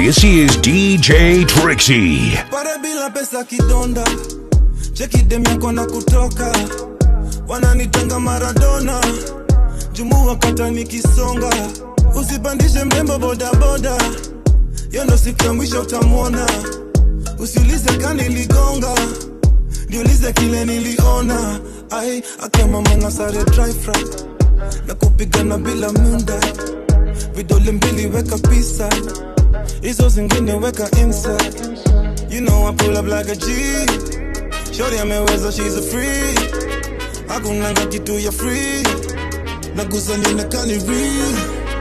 This is DJ Trixie. Para bila pesa kidonda, cheki dem yako na kutoka, wananitanga Maradona, jumu wakata nikisonga, usipandishe mrembo bodaboda, hiyo ndo siku ya mwisho utamwona, usiulize kani ligonga, niulize kile niliona, ai akama manga sare dry fry na kupigana bila munda, vidole mbili weka pisa hizo zingine weka inside You know I pull up like a G Shorty ameweza she's a free Hakunanga kitu ya free Nagusa nionekani real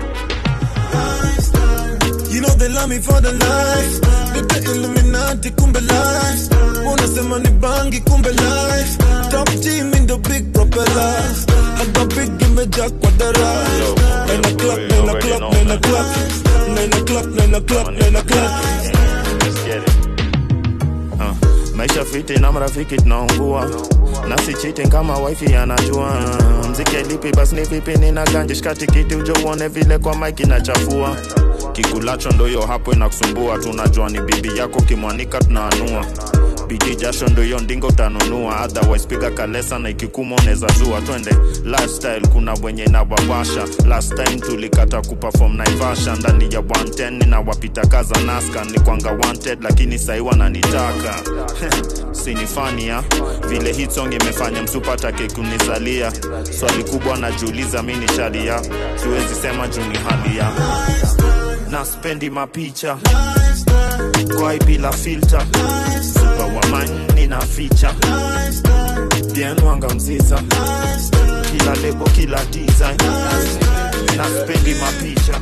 You know they love me for the life Nite Illuminati kumbe life Wanasema ni bangi kumbe life Top team in the big propellers I got big imejaa kwa dara Nine o'clock, nine o'clock, nine o'clock Nine o'clock, nine o'clock, nine o'clock Let's get it. Uh, maisha fiti na marafiki tunaungua nasi cheating kama wifi anajua mziki lipi basi ni vipi nina ganji shika tikiti uje uone vile kwa mike inachafua kikulacho ndo hiyo hapo inakusumbua tunajua ni bibi yako kimwanika tunaanua bidii jasho ndo hiyo ndingo utanunua otherwise piga kalesa na ikikuma unaweza zua twende lifestyle kuna wenye inawawasha last time tulikata kuperform naivasha ndani ya 110 na wapita kaza naska ni kwanga wanted lakini sahi wananitaka sinifania vile hit song imefanya msupatake kunizalia swali kubwa najiuliza mi ni shadia siwezi sema juu ni halia na spendi mapicha kwai bila filter super wamani na ficha dienwanga mziza kila lebo kila design na spendi mapicha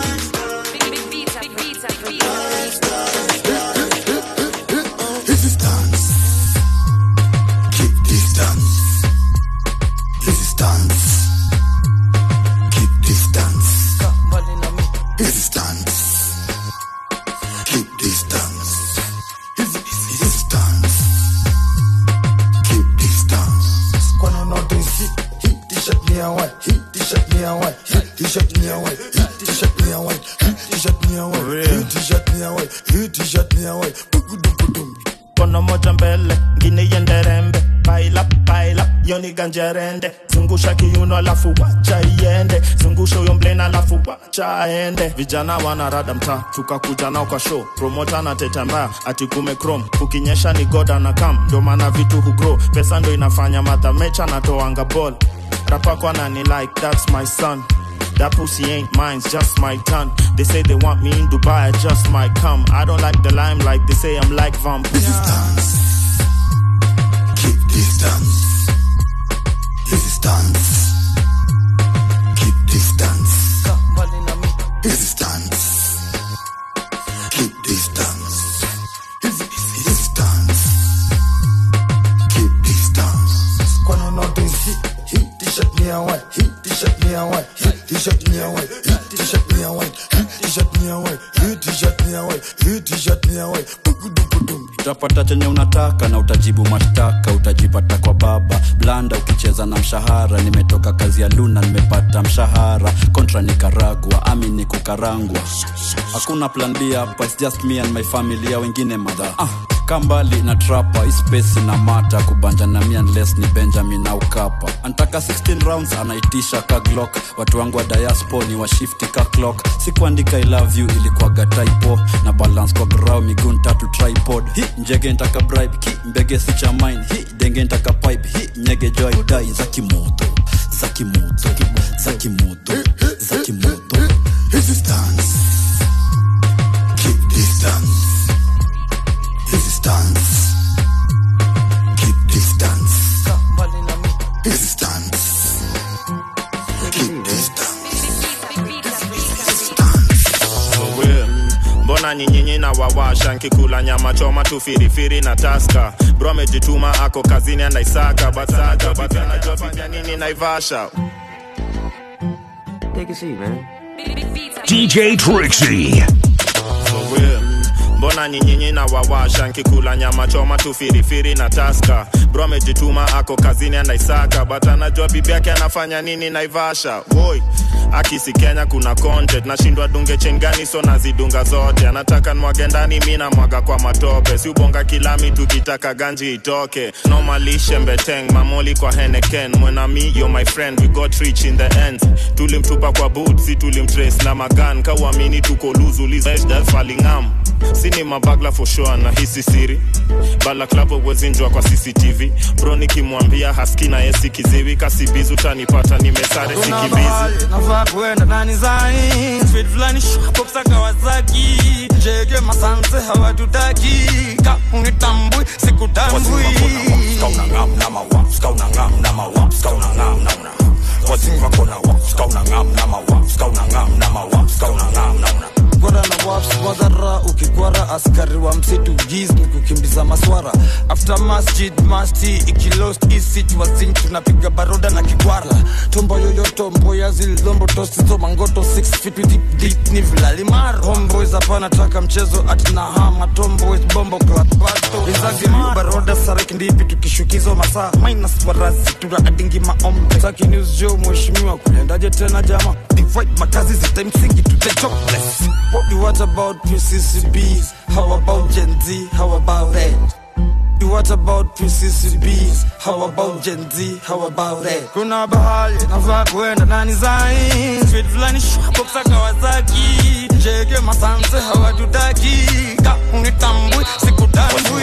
Resistance. Keep distance. Resistance. Keep distance. Resistance. Keep distance. Resistance. Keep distance. Kwani notice hit, hit t-shirt me a white, hit t-shirt me a white, hit t-shirt me a white, hit t-shirt me a white, hit t-shirt me a white, hit t-shirt me a white, hit t-shirt me a white. Bukudukudum. kono moja mbele ngine iende rembe paila paila yoni ganjerende zungusha kiuno alafu wacha iende zungusha huyo mblena alafu wacha aende vijana wanarada mtaa tukakuja nao kwa show promota na teta mbaya ati kume chrome kukinyesha ni goda na kam ndo maana vitu hugro pesa ndo inafanya madha mecha natoanga ball rapako anani like that's my son That pussy ain't mine, it's just my tongue. They say they want me in Dubai, I just might come. I don't like the limelight, they say I'm like vampire. Resistance. Keep distance. Resistance. Keep distance. Resistance. Keep distance. Resistance. Keep distance. Kwani notice hit, hit t-shirt me a white, hit t-shirt me a white, hit t-shirt me a white, hit t-shirt me a white, hit t-shirt me a white, hit t-shirt me a white, hit t-shirt me a white. Bukudukudum. utapata chenye unataka na utajibu mashtaka utajipata kwa baba blanda ukicheza na mshahara nimetoka kazi ya luna nimepata mshahara kontra nikaragwa ami ni kukarangwa hakuna plan b hapa it's just me and my family ya wengine madha ah, kambali na trapa ispesi na mata kubanja na mi unless ni benjamin au kapa antaka 16 rounds anaitisha ka glock watu wangu wa diaspo ni washifti ka clock sikuandika i love you ilikuwaga typo na balance kwa grau miguu tatu tripod hi njege ntaka bribe ki mbege si cha mine hi denge ntaka pipe hi nyege joy dai za kimoto za kimoto za kimoto za kimoto Resistance. Keep distance. Resistance. Keep distance. Resistance. Keep distance. Wewe, mbona nyinyinyi na wawasha nkikula nyama choma tu firifiri na taska bro amejituma ako kazini anaisaka bataka but anajua fanya nini naivasha Take a seat, man. DJ Trixie. Wewe, mbona nyinyinyi na wawasha nkikula nyama choma tu firifiri na taska bro amejituma ako kazini anaisaka but anajua bibi yake anafanya nini naivasha woi akisi kenya kuna content nashindwa dunge chengani so nazidunga zote anataka nwage ndani mi namwaga kwa matope si ubonga kilami tukitaka ganji itoke nomalishe mbeteng mamoli kwa heneken mwenami yo my friend we got rich in the end tulimtupa kwa boot si tulimtrace na magan kauamini tuko luzulizfalingam sini mabagla for sure na hisi siri balaklavo wezinjwa kwa cctv bro nikimwambia haski na yesi kiziwi kasibizi utanipata nimesare Kuna sikimbizi mahali nafaa kuenda ndani zai Speed fulani shukopsa Kawasaki Jege masanse hawatutaki Ka unitambui sikutambui Kwara na waps madhara ukikwara askari wa msitu giz ni kukimbiza maswara after masjid masti ikilost isit wazin tunapiga baroda na kikwara tombo yoyoto mboya zilombo tosizo mangoto 6 feet deep deep ni vilalimaro homeboys hapana taka mchezo atina hama tomboys bombo club bato izagi baroda sarek ndipi tukishukizo masaa minus warasi tunaadingi maombe taki news jo mheshimiwa kulendaje tena jama divide makazi zitamsingi to the jobless what you what about PCCBs how about Gen Z how about it You what about PCCBs? How about Gen Z? How about it? Kuna bahali nafaa kuenda ndani zai Speed fulani shukopsa Kawasaki Jege masanse hawatutaki Ka unitambui sikutambui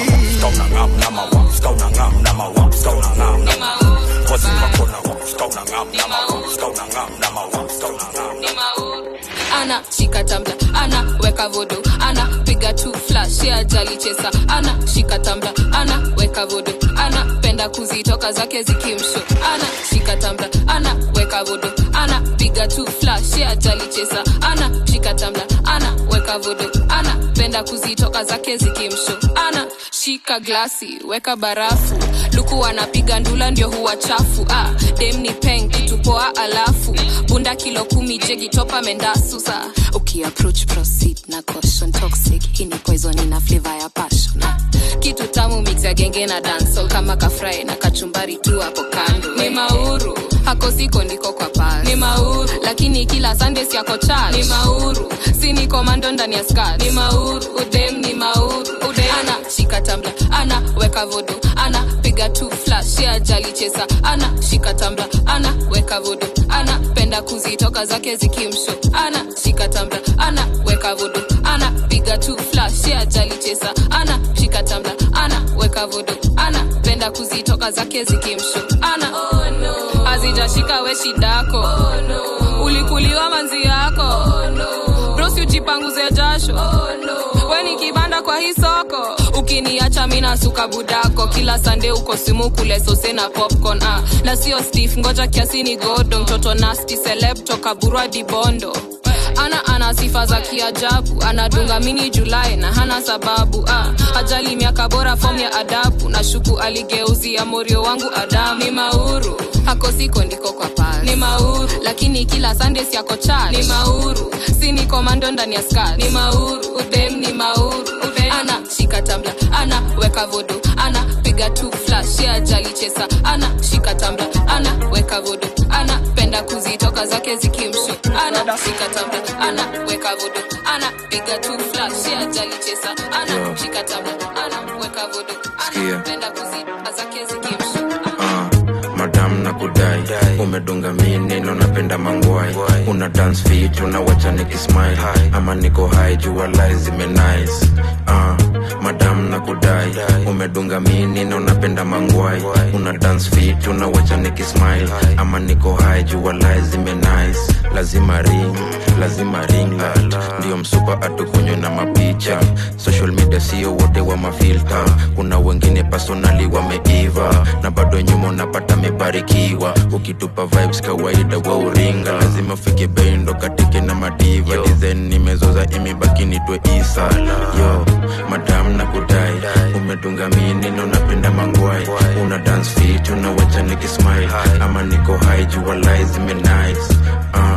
ana shika tambla ana weka vodo ana piga tu flash ya jali chesa ana shika tambla ana weka vodo ana penda kuzitoka zake zikimsho ana shika tambla ana weka vodo ana piga tu flash ya jali chesa ana shika tambla ana weka vodo ana penda kuzitoka zake zikimsho ana shika glasi weka barafu luku anapiga ndula ndio huwa chafu ah, dem ni peng kitupoa alafu bunda kilo kumi jegi topa mendasusa ukiapproach proceed na caution toxic hii ni poison ina flavor ya passion ah, kitu tamu mix ya genge na dancehall kama kafrai na kachumbari tu hapo kando ni mauru hako siko ndiko kwa pasi ni mauru lakini kila sunday siako church ni mauru si ni komando ndani ya skirt ni mauru udem ni mauru udem ana shika tambla ana weka vodo ana piga tu flash ya jali chesa ana shika tambla ana weka vodo ana penda kuzitoka zake zikimsho ana shika tambla ana weka vodo ana piga tu flash ya jali chesa ana shika tambla ana weka vodo ana penda kuzitoka zake zikimsho ana oh, no. hazijashika we shidako oh, no. ulikuliwa manzi yako oh, no. brosi ujipanguze jasho oh, no. we ni kibanda kwa hii soko ukiniacha mina suka budako kila sande uko simu kule sose na popcorn ah. na sio stif ngoja kiasi ni godo mtoto nasti seleb toka burwa dibondo ana ana sifa za kiajabu anadunga mini julai na hana sababu ah. ajali miaka bora fom ya adabu na shuku aligeuzia morio wangu adamu ni mauru hako siko ndiko kwa pasi ni mauru lakini kila sunday siako cha ni mauru si ni komando ndani ya skat ni mauru udem ni mauru udem ana shika tambla ana weka vodo ana piga tu flash ya jali chesa ana shika tambla ana weka vodo ana penda kuzitoka zake zikimsho ana shika tambla ana weka vodo ana piga tu flash ya jali chesa ana shika tambla ana weka vodo ana Sikia. penda kuzitoka zake zikimsho Ah, madam na kudai umedunga mineno napenda mangwai una dance fit unawacha nikismile ama niko hai jua lai zimenice ah, madam na kudai umedunga mineno napenda mangwai una dance fit unawacha nikismile ama niko hai jua lai zimenice lazima ring lazima ring light ndio msupa atukunywe na mapicha social media sio wote wa mafilta kuna wengine personali wameiva na bado nyuma unapata mebarikiwa ukitupa vibes kawaida wa uringa lazima fike bendo katike na madiva design nimezoza imebaki nitwe isa yo madam na kudai umedunga minino napenda mangwai una dance fit unawacha nikismile ama niko hai jua lai zimenice uh,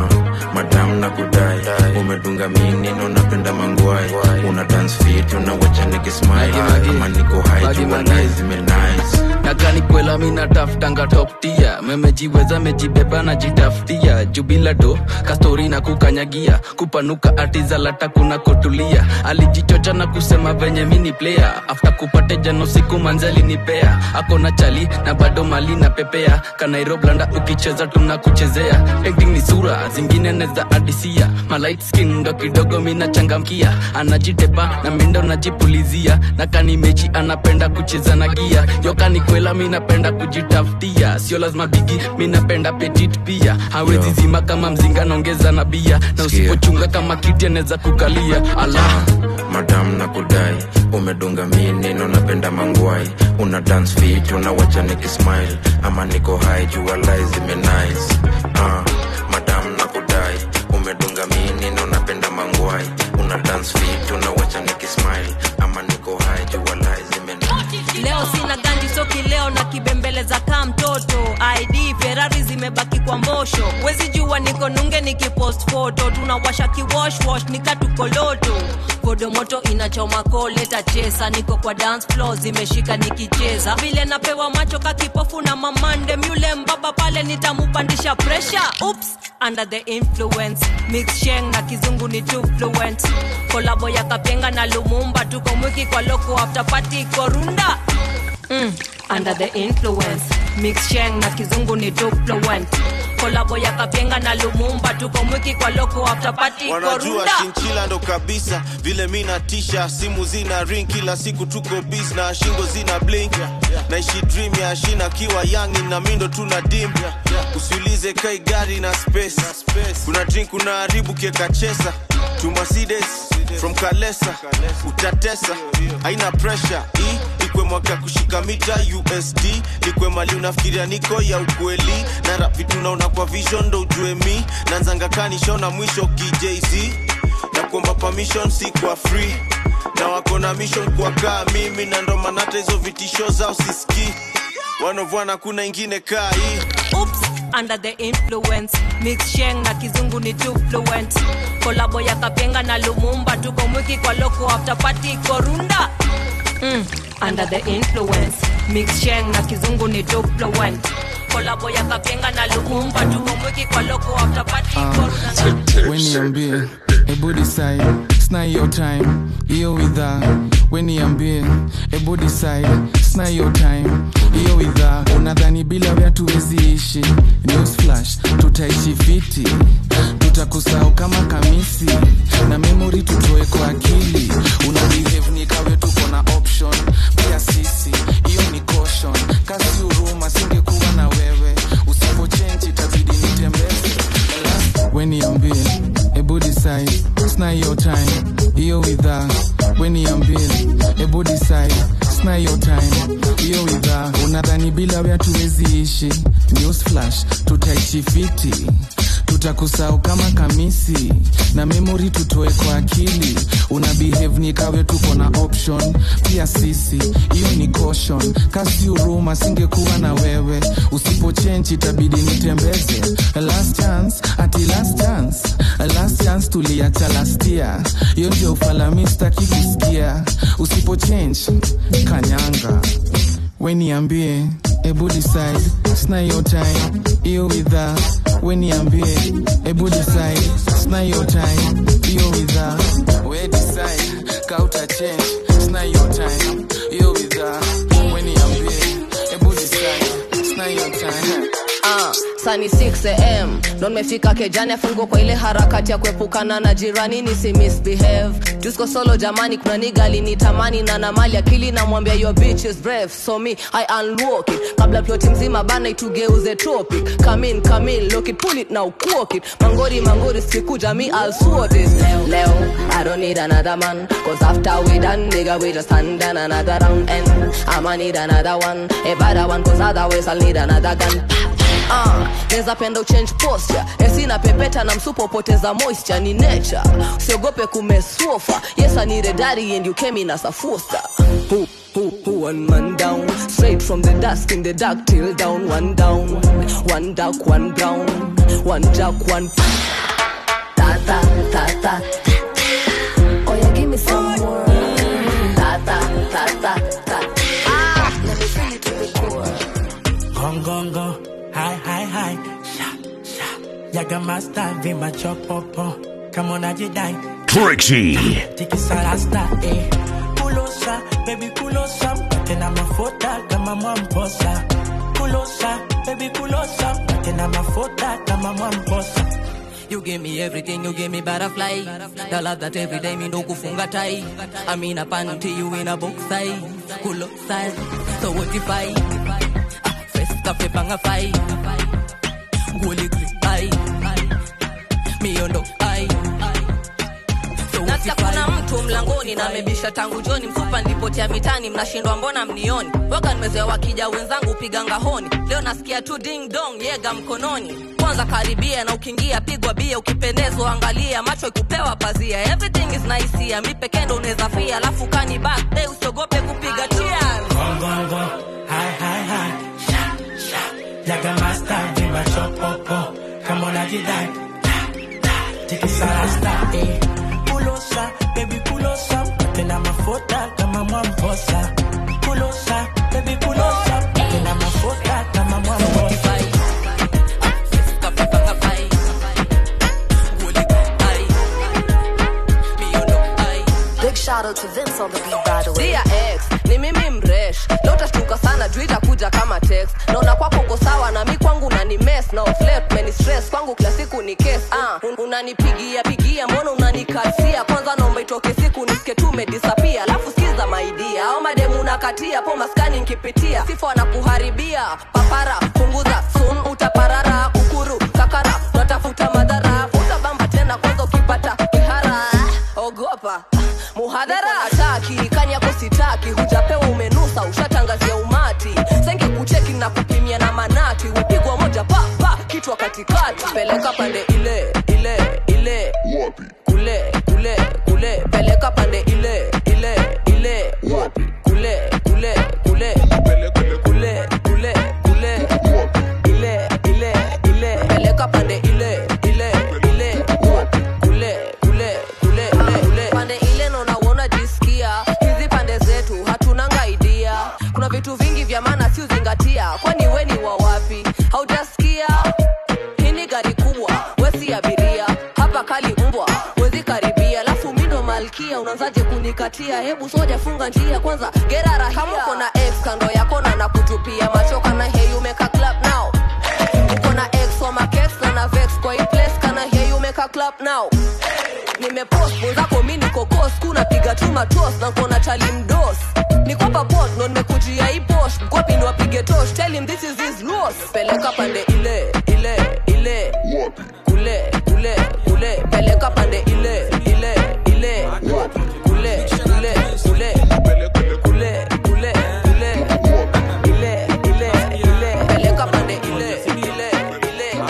madam na kudai umedunga minino napenda mangwai una dance fit unawacha nikismile kama niko high jua lies zimenice nakani kwela mina tafutanga toptia memejiweza mejibeba na jitafutia jubila do kastori na kukanyagia kupanuka atizalata kuna kotulia alijichocha na kusema venye mini player after kupate jano siku manzali nipea akona chali na bado mali na pepea kanairoblanda ukicheza tunakuchezea acting ni sura zingine neza adisia malight skin ndo kidogo mina changamkia anajitepa na mindo najipulizia na kani mechi anapenda kucheza na gia yokani kwela minapenda kujitafutia sio lazima bigi minapenda petit pia hawezi Yo. zima kama mzinga naongeza na bia na Sikia. usipochunga kama kiti anaweza kukalia ala madam na kudai umedunga minino napenda mangwai una dance fit unawacha nikismile ama niko high jua lies zimenice uh, madam na kudai umedunga minino napenda mangwai una dance fit unawacha nikismile ama niko high jua lies zimenice leo sina ganji soki leo na kibembeleza kaa mtoto id ferari zimebaki kwa mbosho wezi jua niko nunge nikipost foto tunawasha kiwoshwosh nikatukoloto kodo moto inachoma koleta chesa niko kwa dance floor zimeshika nikicheza vile napewa macho kakipofu na mamande myule mbaba pale nitamupandisha presha ups under the influence mix sheng na kizungu ni too fluent kolabo ya kapenga na lumumba tuko mwiki kwa loko after party korunda mm, under the influence mix sheng na kizungu ni too fluent kolabo ya kapenga na lumumba tuko mwiki kwa loko after party wanajua korunda shinchila ndo kabisa vile mi natisha simu zina ring kila siku tuko bis na shingo zina blink naishi dream ya shina kiwa yangi na mindo tuna dim usiulize kai gari na space kuna drink kuna haribu kiekachesa tumasides from kalesa utatesa haina pressure i ikwe mwaka kushika mita usd likwe mali unafikiria niko ya ukweli na rap vitu naona kwa vision ndo ujue mi nanzanga kanishona mwisho kijz na kuomba permission si kwa free na wako na mission kwa kaa mimi na ndo maana hata hizo vitisho zao siski wanovwana kuna ingine kaa hii Oops, under the influence mix sheng na kizungu ni too fluent kolabo ya kapenga na lumumba tuko mwiki kwa loko after party korunda mm, under the influence mix sheng na kizungu ni too fluent kolabo ya kapenga na lumumba tuko mwiki kwa loko after party korunda weniambie ebu decide sna your time hiyo widha weniambie ebu decide sna your time hiyo widha unadhani bila wea tuwezi ishi news flash tutaishi fiti tutakusahau kama kamisi na memory tutoe kwa akili una behave ni kawe tuko na option pia sisi hiyo ni caution kasi huruma singekuwa na wewe usipochenji itabidi nitembeze weniambie ebu decide sna your time hiyo widha weniambie ebu decide sna your time hiyo widha unadhani bila wea tuwezi ishi news flash tutaishi fiti tutakusahau kama kamisi na memory tutoe kwa akili una behave ni kawe tuko na option pia sisi hiyo ni caution kasi huruma singekuwa na wewe usipochenji itabidi nitembeze last chance ati last chance last chance tuliacha lastia hiyo ndio ufalamista kikusikia usipochange kanyanga weniambie ebu decide sna your time hiyo widha weniambie ebu decide sna your time hiyo widha we decide kauta change sna your time hiyo widha weniambie ebu decide sna your time Ah, sani 6am ndo nimefika kejani afungo kwa ile harakati ya kuepukana na jirani nisi misbehave jusko solo jamani kuna nigali ni tamani na na mali akili namwambia your bitch is brave so me i unlock it kabla ploti mzima bana itugeuze topic come in come in look it pull it now walk it mangori mangori sikuja me i'll swat it leo leo i don't need another man cause after we done nigga we just hand down another round and i'ma need another one a better one cause otherwise i'll need another gun Uh, neza penda uchange posture esina pepeta na msupo poteza moisture ni nature usiogope kumeswofa yes i need a daddy and you came in as a foster who, who, who, one man down straight from the dusk in the dark till down one down one dark one brown one jack one ta ta ta. Oh yeah, give me some more. Ta ta ta ta ta. Ah, let me feel it to the core. Gong gong gong, hi hi hi, sha sha. Yaga master vi machopopo, kama unajidai Trixie. tikisa rasta eh. Kulosa, baby kulosa, tena mafuta kama mwamposa. Kulosa, baby kulosa, tena mafuta kama mwamposa. You give me everything, you give me butterfly. The love that every day me no kufunga tie. I'm in a panty, you in a box size. Cool up size, so what if I? Ah, First cafe banga fight. Holy grip eye. Me on the eye. So what nasikia if kuna I? mtu mlangoni na amebisha tangu joni mfupa nilipotea mitani mnashindwa mbona mnioni waga nimezoea wakija wenzangu piga ngahoni leo nasikia tu ding dong yega mkononi kwanza karibia na ukiingia pigwa bia ukipendezwa angalia macho ikupewa pazia everything is nice here mi pekee ndo unaweza fia alafu kani back hey, usiogope kupiga cheers Gong gong gong, hi hi hi, sha sha. Yaga master vi machopopo, kama unajidai tikisa rasta eh. Kulosa, baby kulosa, tena mafuta kama mwamposa. Kulosa, baby kulosa, tena mafuta kama mwamposa. Big shout out to Vince on the beat by the way. Dear ex, ni mimi mresh. Leo utashtuka sana juu itakuja kama text. Naona kwako uko sawa na mi kwangu na ni mess na flirt many stress kwangu kila siku ni case. Ah, un unanipigia pigia mbona unanikasia? Kwanza naomba itoke siku nisike tu umedisappear. Alafu sikiza my dear. Au mademu unakatia po maskani nkipitia. Sifa wanakuharibia. Papara punguza soon utaparara ukuru kakara natafuta madhara. Utabamba tena kwanza ukipata kihara. Ogopa muhadhara ataki kani yako sitaki hujapewa umenusa ushatangazia umati senge kucheki na kupimia na manati upigwa moja pa pa kichwa katikati peleka pande ile ile ile kule kule kule peleka pande ile ile ile kule kule kule kule kule kule ile ile ile peleka pande ile ile ile kule kule kule kule pande ile naona uona jisikia hizi pande zetu hatunanga idea kuna vitu vingi vya maana si uzingatia kwani we ni wa wapi haujasikia hii ni gari kubwa wesi abiria hapa kali mbwa wezi karibia alafu mindo malkia unaanzaje kunikatia hebu soja funga njia kwanza gera rahia kama uko na ex kando yako na nakutupia machoka na hey you make a clap now uko na ex wa makex na na vex kwa hii place kana hey you make a clap now nimepost mwenzako mi niko kos kunapiga tu matos na kuona chali mdos nikopa pot ndo nimekujia hii posh mkwapi ni wapige tosh tell him this is his loss peleka pande ile ile ile kule kule kule peleka pande ile ile ile kule kule kule kule kule kule ile ile ile peleka pande ile ile ile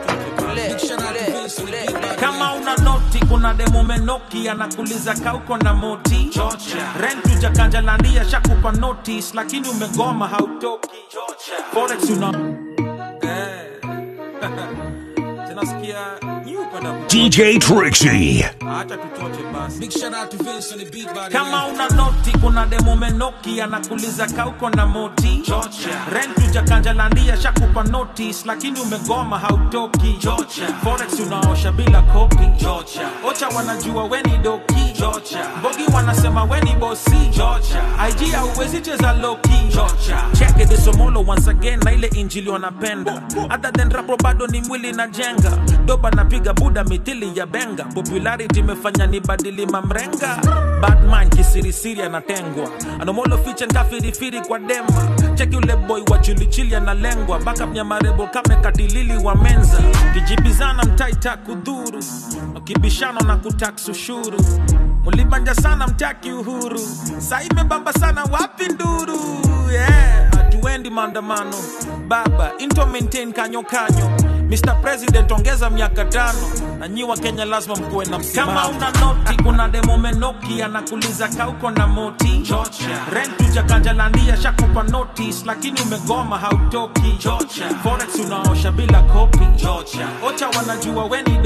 kule kule kule kama una noti kuna demo menoki anakuliza kauko na moti rent ujakanjalandia shakupa notice lakini umegoma hautoki forex una tunasikia nyupa DJ Trixie. acha tutoche basi kama una noti kuna demo menoki anakuliza kauko na moti rent ujakanjalandia shakupa notice lakini umegoma hautoki forex unaosha bila kopi ocha wanajua weni doki bogi wanasema weni bosi ig hauwezi cheza loki cheke desomolo once again na ile injili wanapenda other than rapo bado ni mwili na jenga doba napiga buda mithili ya benga popularity imefanya ni badili mamrenga badman kisirisiri anatengwa anomolo fiche nkafirifiri kwa dema cheki ule boy wa chilichili analengwa baka mnyamarebo kame katilili wa menza kijibizana mtaita kudhuru ukibishano na kutaks ushuru mulibanja sana mtaki uhuru saa imebamba sana wapi nduru yeah. hatuendi maandamano baba into maintain kanyo kanyo Mr. President ongeza miaka tano na nyi wa Kenya lazima mkuwe na msimamo. Kama una noti kuna demo menoki anakuliza kauko na moti rent ujakanjalandia shakupa notice lakini umegoma hautoki forex unaosha bila kopi ocha wanajua weni doki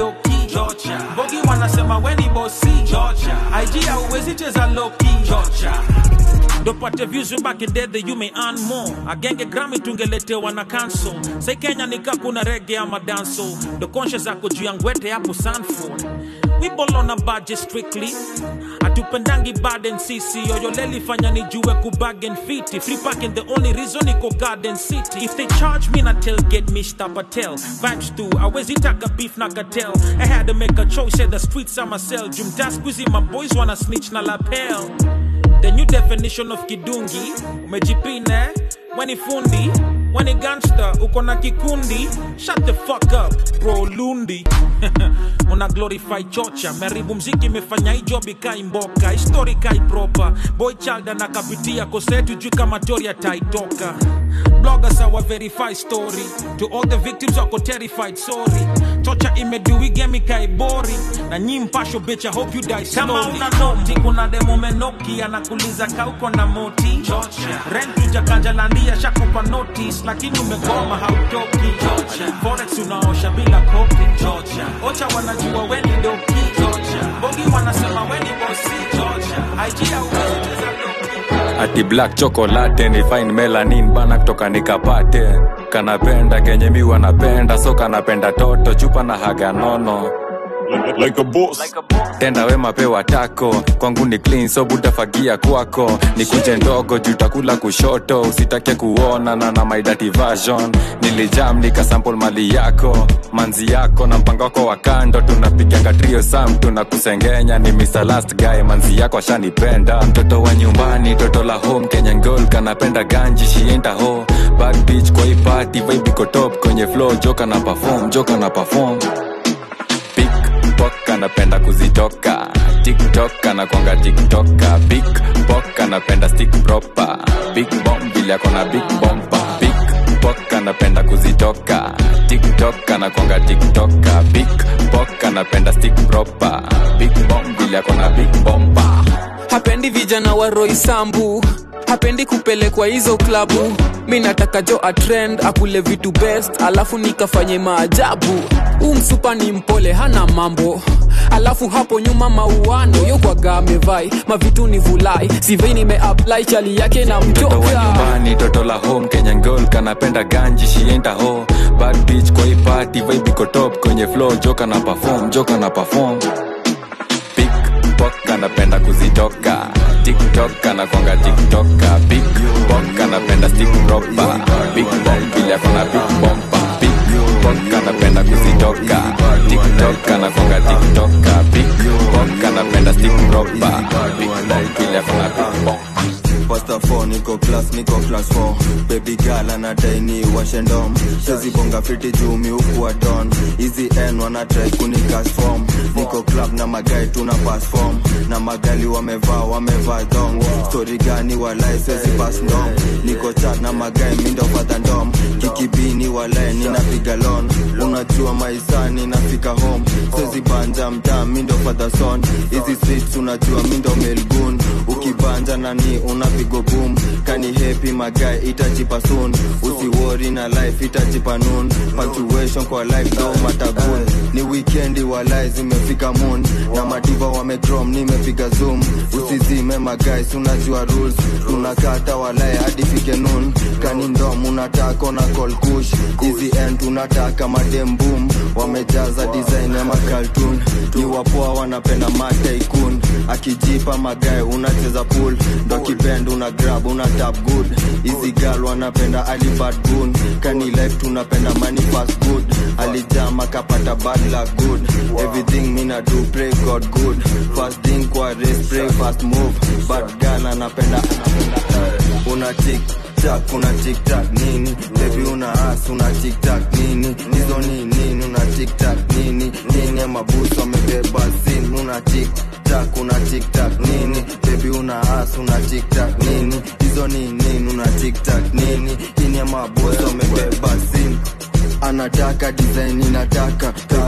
Georgia. Bogi wanasema weni bosi Georgia. IG hauwezi cheza loki Georgia. ndopate views back in dead you may earn more agenge grami tungeletewa na kanso sai kenya nika kuna rege ama danso ndo konshe zako juu ya ngwete hapo sanford we ball on a budget strictly atupendangi baden sisi yoyoleli fanya nijue kubagen fiti free parking the only reason iko garden city if they charge me na tailgate mr patel vibes tu awezi taka beef na cartel i had to make a choice said the streets are myself jumta squeezy my boys wanna snitch na lapel the new definition of kidungi umejipine weni fundi weni gangster uko na kikundi shut the fuck up bro lundi una glorify chocha meribu mziki imefanya hii job ikai mboka histori kai proper boy child anakapitia kosetu juu kama tori ataitoka bloggers awa verify story to all the victims wako terrified sorry chocha imeduigemi kaibori na nyi mpasho bitch I hope you die slowly. kama una noti kuna demo menoki anakuliza kauko na moti rent ujakanjalandia shakupa notice lakini umegoma hautoki forex unaosha bila kopi ocha wanajua weni doki bogi wanasema weni bosi IG hauwezi cheza ati black chocolate ni fine melanin bana kutoka nikapate kanapenda kenye mi wanapenda so kanapenda toto chupa na haga nono like a boss. tenda wema pewa tako kwangu ni clean so butafagia kwako ni kunje ndogo juu takula kushoto usitake kuona na na my dirty version nilijam nikasample mali yako manzi yako na mpango wako wa kando tunapiganga trio sam tunakusengenya ni Mr. last guy manzi yako ashanipenda mtoto wa nyumbani toto la home kenyan girl kanapenda ganji shienda ho bad bitch kwa hii party vibe iko top kwenye flow joka na perform joka na perform Pickpock anapenda kuzitoka tiktok anakwanga tiktoka big pok anapenda stick proper big bomb vile akona big bomba big pok anapenda kuzitoka tiktok anakwanga tiktoka big pok anapenda stick proper big bomb vile akona big bomba hapendi vijana wa roisambu hapendi kupelekwa hizo klabu mi nataka jo atrend akule vitu best alafu nikafanye maajabu huu msupa ni mpole hana mambo alafu hapo nyuma mauano yokwaga amevai mavitu ni vulai sivei nimeapply chali yake na mtoto wa mtoka nyumbani toto la home kenyan girl kanapenda ganji shienda ho bad bitch kwa hii party vibe iko top kwenye flow joka na perform joka na perform pickpock anapenda kuzitoka tiktok anakwanga tiktoka big pok anapenda stick proper big bomb vile akona big bomba big pok anapenda kuzitoka tiktok anakwanga tiktoka big pok anapenda stick proper big bomb vile akona big bomba pasta 4 niko class niko class 4 baby girl anadai ni washendom sezibonga fiti jumi huku wa don hizi n wanatrai kunikas form niko club na magai tuna pass form na magali wamevaa wamevaa dong stori gani walai sezi pass ndom niko chat na magai mindo fadha ndom kikibini walai ninapiga lon unajua maisani nafika home sezi banja mtaa mindo fadha son hizi streets unajua mindo melgun ukibanja nani unapigo boom kani happy magai itajipa soon usiwori na life itajipa noon punctuation kwa life do matagun ni weekendi walai zimefika moon na madiva wamegrom nimepiga zoom usizime magais unajua rules tunakata walai hadi fike noon kani ndom unataka na call kush hizi end tunataka madem boom wamejaza design ya makaltun ni wapoa wanapenda mataikun akijipa magae unacheza pool ndo kibend una grab una tap good hizi gal wanapenda alibad gun kani life tunapenda money fast good alijama kapata bad luck good everything mina do pray god good fast thing kwa race pray fast move bad gal anapenda una tik tak una tik tak nini baby una as una tik tak nini hizo ni nini una tik tak nini nini mabusu amebeba sin una tik tak una tik tak nini baby una as una tik tak nini hizo ni nini una tik tak nini nini mabusu amebeba sin anataka design inataka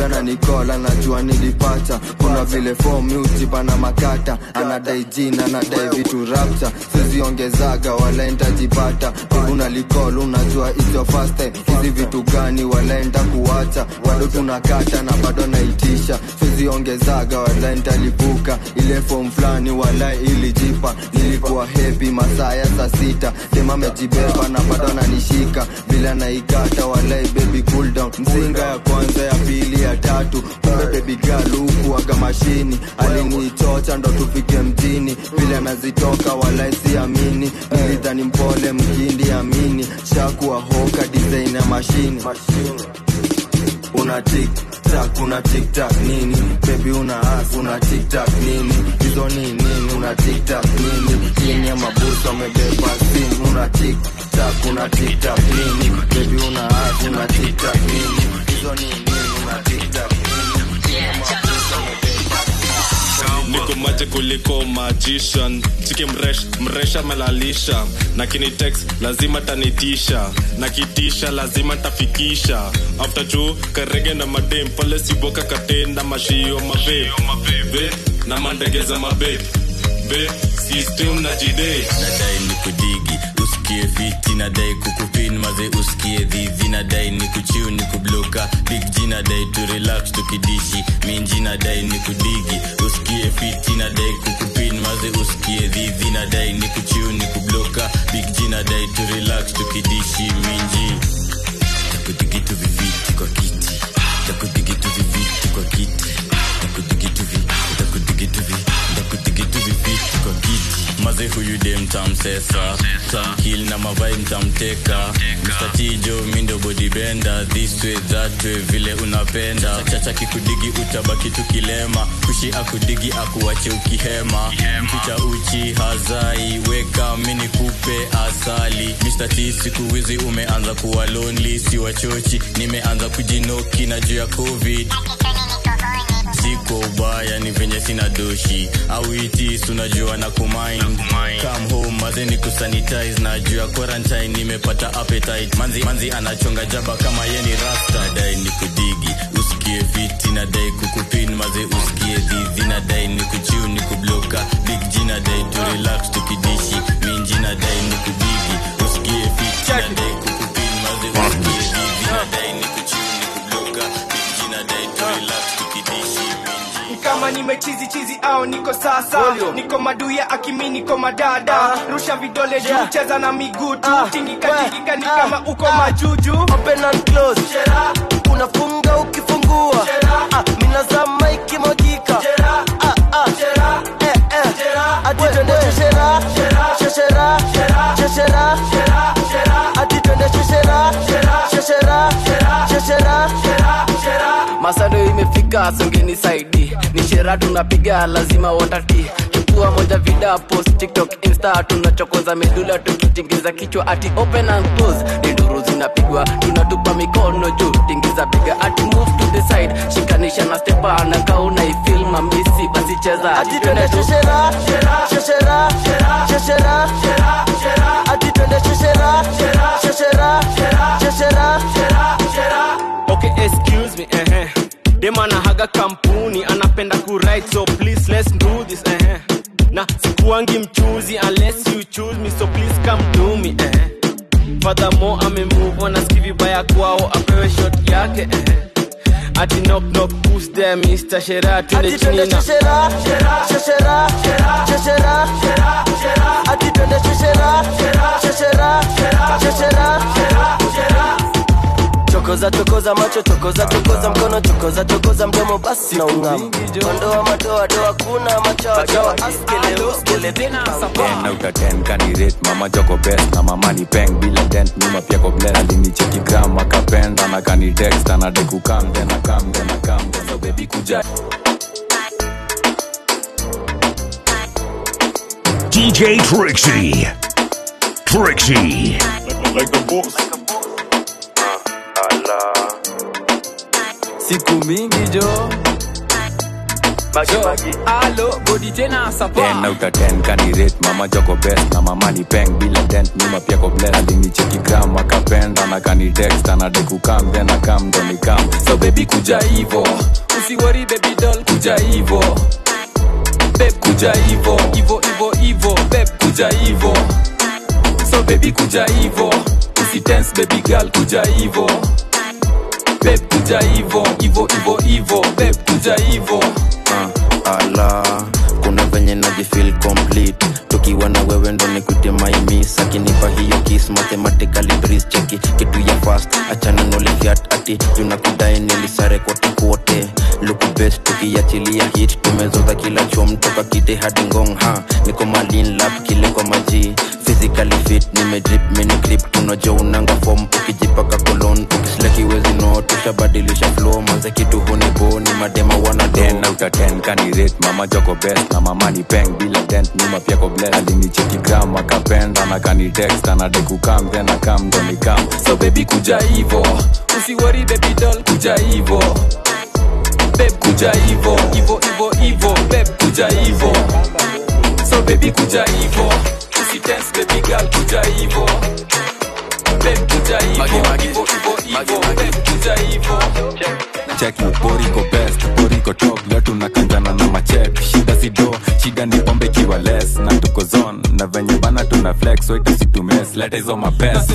bebi ananikola najua nilipata kuna vile fomi utipana makata anadai jina anadai vitu rapta siziongezaga wala ntajipata bebi unalikol unajua ityo first time hizi vitu gani wala enda kuwacha bado tunakata na bado naitisha siziongezaga wala ntalipuka ile fom fulani wala ilijipa nilikuwa hepi masaa ya saa sita dema amejibeba na bado ananishika bila naikata walai baby cool down mzinga ya kwanza ya pili ya tatu kumbe baby girl huku aga mashini alinichocha ndo tufike mjini vile anazitoka walai siamini nilidhani mpole mkindi amini shakuwa hoka design ya mashini una tik tak una tik tak nini baby una as una tik tak nini hizo ni nini una tik tak nini chini ya mabusu amebeba simu una tik tak una tik tak nini baby una as una tik tak nini hizo ni nini una tik tak nini chini ya mabusu amebeba niko maje kuliko magician chiki mresh mresha melalisha na kinitex lazima tanitisha na kitisha lazima tafikisha after juu karege na madem pale siboka katenda mashio mabebe na mandegeza mabe be system na jide nadai ni kudigi usikie fiti nadai kukupin maze usikie dhidhi nadai ni kuchiu ni kubloka big g nadai tu relax tukidishi minji nadai ni kudigi usikie fiti nadai kukupin maze usikie dhidhi nadai ni kuchiu ni kubloka big g nadai tu relax tukidishi minji takudigitu viviti kwa kiti takudigitu viviti kwa kiti takudigitu vi takudigitu vi takudigitu viviti kwa kiti maze huyu dem tamsesa tamkil na mavai mtamteka Mr. Tijo mindo bodibenda this way that way vile unapenda chacha kikudigi utabaki tukilema kushi akudigi akuache ukihema mpicha uchi hazai weka mini kupe asali Mr. T siku hizi umeanza kuwa lonely si wachochi nimeanza kujinoki na juu ya covid siko ubaya ni venye sina doshi au itis unajua na kumind come home maze ni kusanitize na juu ya quarantine nimepata appetite manzi, manzi anachonga jaba kama ye ni rasta dai ni kudigi usikie fiti na dai kukupin maze usikie dhidhi na dai ni kuchiu ni kubloka big g na dai tu relax tukidishi minji na dai ni kudigi usikie fiti na dai kukupin maze usikie dhidhi na dai ni kuchiu ni kubloka big g na dai tu relax tukidishi kama nimechizi chizi au niko sasa niko maduya akimi niko madada rusha vidole juu cheza na miguu tu tingika tingika ni kama uko majuju open and close unafunga ukifungua ah, minazama ikimwagika ah, ah. Eh, eh. ati twende sheshera sheshera sheshera ati twende sheshera sheshera sheshera masado imefika songeni saidi ni shera tunapiga lazima watati chukua moja vida post tiktok insta tunachokoza medula tukitingiza kichwa ati open and close ni nduru zinapigwa tunatupa mikono juu tingiza piga ati move to the side shikanisha na stepa na kauna ifil mamisi basi cheza ati twende sheshera sheshera sheshera ati twende sheshera sheshera sheshera okay excuse me eh eh dem anahaga kampuni anapenda kuwrite so please let's do this eh eh na sikuangi mchuzi unless you choose me so please come to me eh eh furthermore amemove on aski vibaya kwao apewe shot yake eh eh ati knock knock who's there Mr. Shera twende ati twende chini na sheshera sheshera sheshera ati twende sheshera sheshera sheshera chokoza chokoza macho chokoza chokoza mkono chokoza chokoza mdomo basi na ungama ondoa madoa doa kuna machawa chawa askele uskele big bang ten out of ten kanirate mama joko best na mama ni peng bila dent nyuma pia ko bless alinicheki gram akapenda na kanitext anadai kukam tena kam tena kam tena baby kuja DJ Trixie. Trixie. Like a boss. siku mingi jo alo bodi tena sapa ten out of ten kanirate mama joko best na mama ni peng bila dent nyuma pia ko bless alinicheki gram akapenda na kanitext anadai kukam then akam ndo nikam so baby kuja hivo usiwori baby doll kuja hivo beb kuja hivo hivo hivo hivo beb kuja hivo so baby kuja hivo usitense baby girl kuja hivo beb kuja hivo hivo hivo hivo beb kuja hivo uh, ala kuna venye najifil complete tukiwa na wewe ndo nikute maimis akinipa hiyo kis mathematically breeze cheki kitu ya fast achana nolihiat ati junakudai nilisare kote kote luku best tukiachilia hit tumezoza kila chom toka kite hadi ngong ha niko malin lap kile kwa maji physically fit nimedrip mini grip tunajo unanga form ukijipaka kolon ukislakiwezi no tushabadilisha flow manze kitu hunibo ni madema wana ten out of ten kanirate mama joko best na mama ni peng bila dent nyuma pia ko bless alinicheki gram akapenda na kanitext anadai kukam then akam ndo nikam so baby kuja hivo usiwori baby doll kuja hivo beb kuja hivo hivo hivo hivo beb kuja hivo so baby kuja hivo usitense baby girl kuja hivo beb kuja hivo hivo hivo hivo beb kuja hivo cheki poriko best poriko top leo tunakanjana na machek shida sido shida ni pombe kiwa less na tuko zone na venye bana tuna flex so itasitumes leta hizo mapest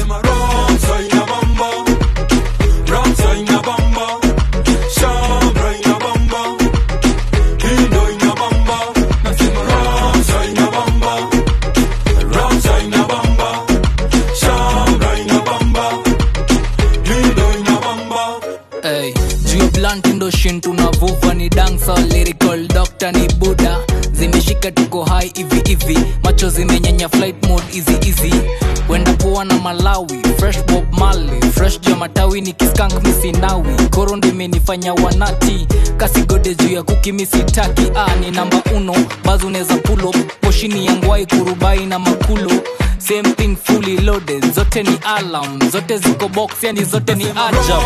Hey, juu blunt ndo shin tunavuva ni dansa lyrical doctor ni buda zimeshika tuko hai hivi hivi macho zimenyenya flight mode easy easy wenda poa na malawi fresh bob mali fresh juu ya matawi ni kiskank misinawi koro ndo imenifanya wanati kasigode juu ya kuki misitaki ah, ni namba uno bazo unaweza pulo poshini ya ngwai kurubai na makulo same thing fully loaded zote ni alarm zote ziko box yani zote ni ajab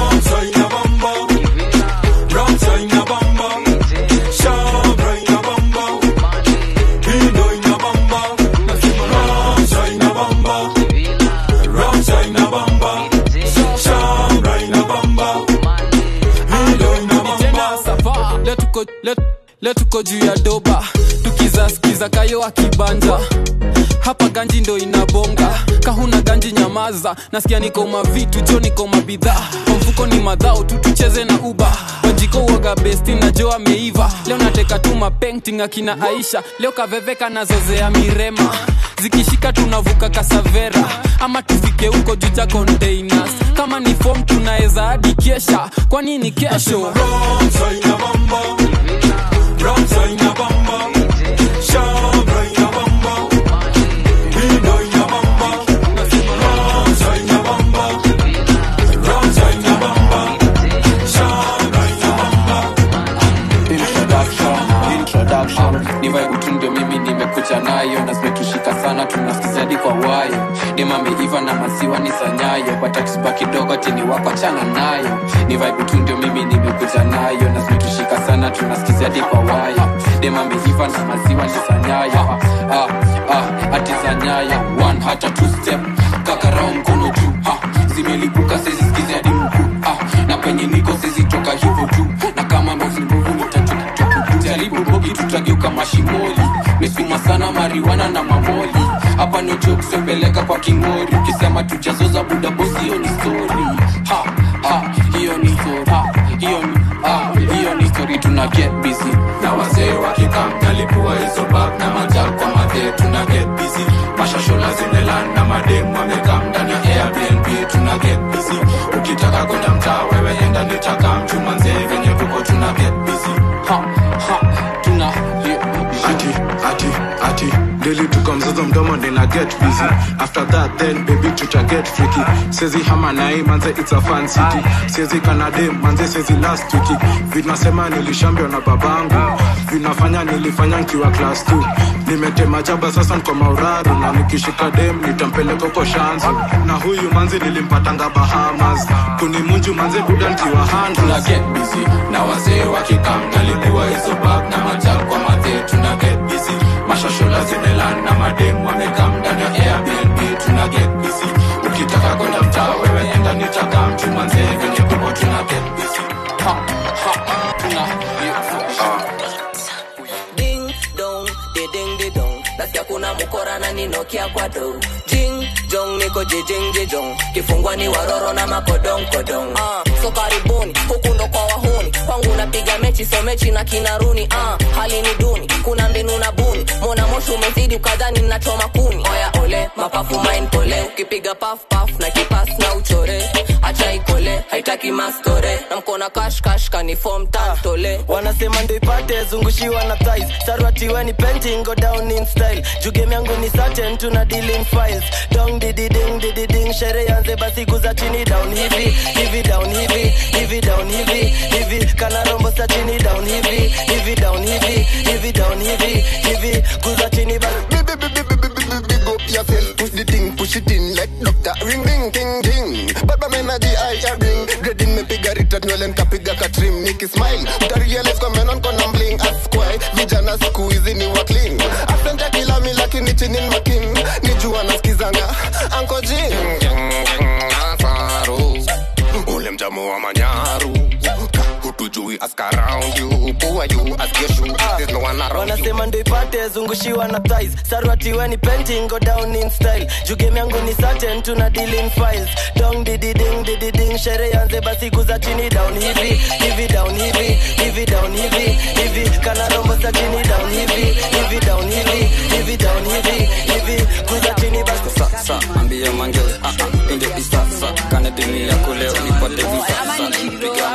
Leo tuko- leo- leo tuko juu ya doba tukizaskiza kayo akibanja hapa ganji ndo inabonga kahuna ganji nyamaza nasikia niko mavitu jo niko mabidhaa kwa mfuko ni madhao tu tucheze na uba wajiko uoga besti na jo ameiva leo nateka tu mapenting akina aisha leo kaveveka nazozea mirema zikishika tunavuka kasavera ama tufike huko juu cha containers kama ni fom tunaweza hadi kesha kwani ni kesho introduction introduction ni vibe tu ndio mimi nimekuja nayo na zimetushika sana tunasikizadi kwa wayo nimameiva na maziwa ni sanyayo batatusba kidogo chini wako chana nayo ni vibe tu ndio mimi nimekuja nayo na zimetushika sana tunasikizadi kwa wayo nimameiva na maziwa ni sanyayo ah, ah, ati sanyayo one hata two step kakarao mkono juu ah, zimelipuka sezisikizi hadi mkuu ah, na penye niko sezitoka hivyo tu na kama mbozinguvu jaribu bogi tutageuka mashimoli mesuma sana mariwana na mamoli hapa no joke sepeleka kwa kingori ukisema tujazoza buda bosi hiyo ni story ha ha hiyo ni story ha hiyo ni ha hiyo ni story tuna get busy na wazee wakikam nalipua hizo bag na majal kwa madhe tuna get busy mashashola zimelan na madem wamekam ndani ya airbnb tuna get busy ukitaka kwenda mtaa wewe enda nitaka mchuma mzee venye tuko tuna get busy ha ha tuna ati ati ati deli tukamzaza mdomo nina get busy after that then baby tuta get freaky sezi hama nai manze it's a fan city sezi kanade manze sezi last wiki vinasema nilishambio na babangu vinafanya nilifanya nkiwa class 2 nimetema jaba sasa nko mauraru na nikishika dem nitampeleka uko shanzu na huyu manzi nilimpatanga bahamas kunimunju manze buda nkiwa tuna handles get busy na wazee wakikam nalipua hizo bag na maja banga ding dong de ding de dong nasikia kuna mkora na ninokia kwa do jing jong niko jijing jijong kifungwa ni waroro na makodong kodong ah, so karibuni huku ndo kwa wahuni kwangu napiga mechi so mechi na kinaruni ah, hali ni duni kuna mbinu na buni mona moshi umezidi ukadhani nachoma kuni oya ole mapafu main pole ukipiga paf paf na kipas na uchore acha ikole haitaki mastore na mkona kash kash kanifom tantole wanasema ndo ipate zungushiwa na thighs sarwatiweni painting go down in style jugem yangu ni certain tuna deal in files dong dididing dididing shere yanze basi kuza chini down hivi hivi down hivi hivi down hivi hivi kana rombo sa chini down hivi hivi down hivi hivi down hivi hivi kuza chini basi big up yourself, push the thing, push it in like doctor. Ring ring ting ting. Baba mena di I ring. Grading me piga rita nywele nkapiga katrim. Niki smile. Utarealize kwa menon kona mbling. Askwai. Vijana siku hizi ni wa clean. Asante kila mi lakini chini ni making. Nijua nasikizanga. Anko jing. Nasaru. Ule mjamu wa manyaru. Hutujui ask around you. Who are you? Ask your shoe. There's no one around you. wanasema ndo ipate zungushiwa na thighs sarwatiweni painting go down in style jugem yangu ni certain tuna deal in files dong dididing dididing shere yanze basi kuza chini down hivi hivi down hivi hivi down hivi hivi kana rombo sa chini down hivi hivi down hivi hivi down hivi hivi kuza chini basi sasa ambia mange ah, ah, inde isasa kana dini yako leo nipate visasa piga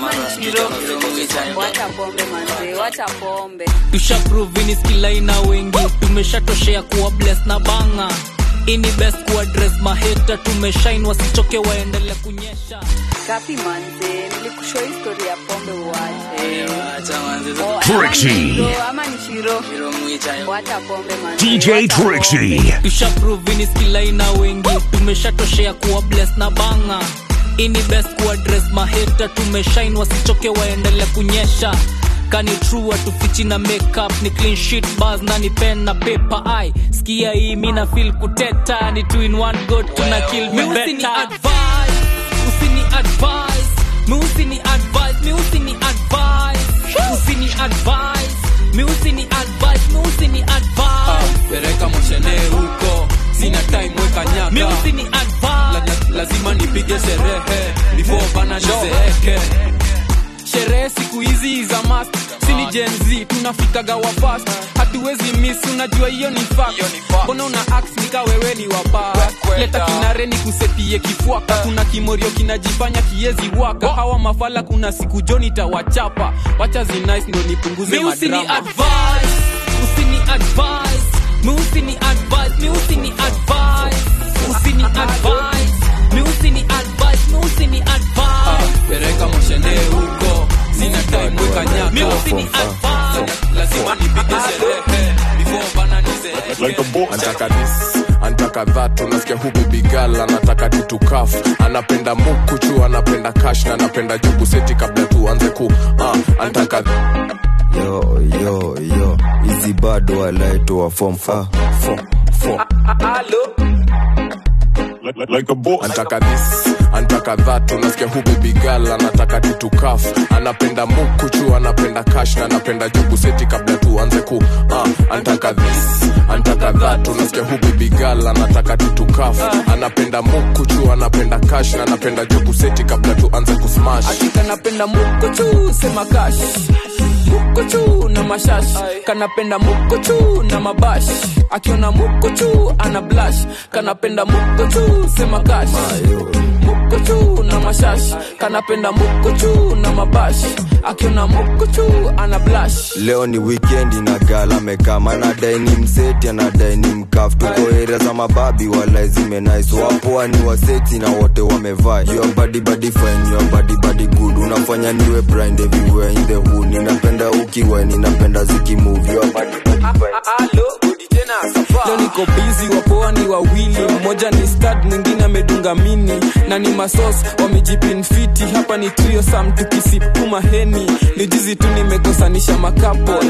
wacha pombe manze wacha pombe tushaprovini skilaina wengi tumeshatoshea kuwa bles na banga ini best kuadres maheta tumeshain wasichoke waendele kunyesha kapi manze nilikushoa histori ya pombe uwache Oh, Trixie. ama ni shiro, ama ni shiro wacha pombe manze DJ wacha pombe. Trixie. tushaprovini skilaina wengi tumeshatoshea kuwa bles na banga ini best kuadres maheta tumeshain wasichoke waendele kunyesha kani true atufichi na makeup ni clean sheet bars na ni pen na paper ai skia hii mina feel kuteta ni two in one go tuna kill me better advice usini advice mi usini advice mi usini advice usini advice mi usini advice mi usini advice pereka moshene huko sina time weka nyaka mi usini advice la, la, lazima nipige sherehe before bana nizeeke sherehe siku hizi za mast sini jenz tunafikaga wa fast hatuwezi miss unajua hiyo ni fact mbona una ax nika wewe ni wapa leta kinare ni kusetie kifuaka kuna kimorio kinajifanya kiezi waka hawa mafala kuna siku joni tawachapa wacha zinice ndo nipunguze Mi usini madrama advise, usini advise, mi usini advise, mi usini advise, usini advise, mi usini advise, mi usini advise. pereka moshene huko sina time weka nyaka Mi usini advise. lazima nipige sherehe before bana nizeeke antaka this antaka that unasikia hu bibigal anataka tutukaf anapenda mukuchu anapenda kash na anapenda jugu seti kabla tuanze ku uh, antaka yo yo yo hizi bado walaitoa fom ah, fom fom like a boss. antaka this antaka that unasikia hu bibigal anataka tutukaf anapenda mukuchu anapenda kash na anapenda jugu seti kabla tuanze ku uh, antaka this antaka that unasikia hu bibigal anataka tutukaf anapenda mukuchu anapenda kash na anapenda jugu seti kabla tuanze kusmash kanapenda mukuchu sema kash mukuchu na mashash kanapenda mukuchu na mabash akiona mukuchu ana blash kanapenda mukuchu sema kash mukuchu na mashash kanapenda mukuchu na mabash akiona mukuchu ana blash leo ni wikendi na gala mekama anadai ni mseti anadai ni mkaf tuko area za mababi wala zimenais wapoa ni waseti na wote wamevaa your body body fine your body body good unafanya niwe blind everywhere in the hood ninapenda ukiwa ninapenda zikimove your body body fine leo niko bizi wapoa ni wawili mmoja ni stad mwingine amedunga mini na ni masos wamejipinfiti hapa ni trio sam tukisipuma heni ni jizi tu nimekosanisha makapol cheki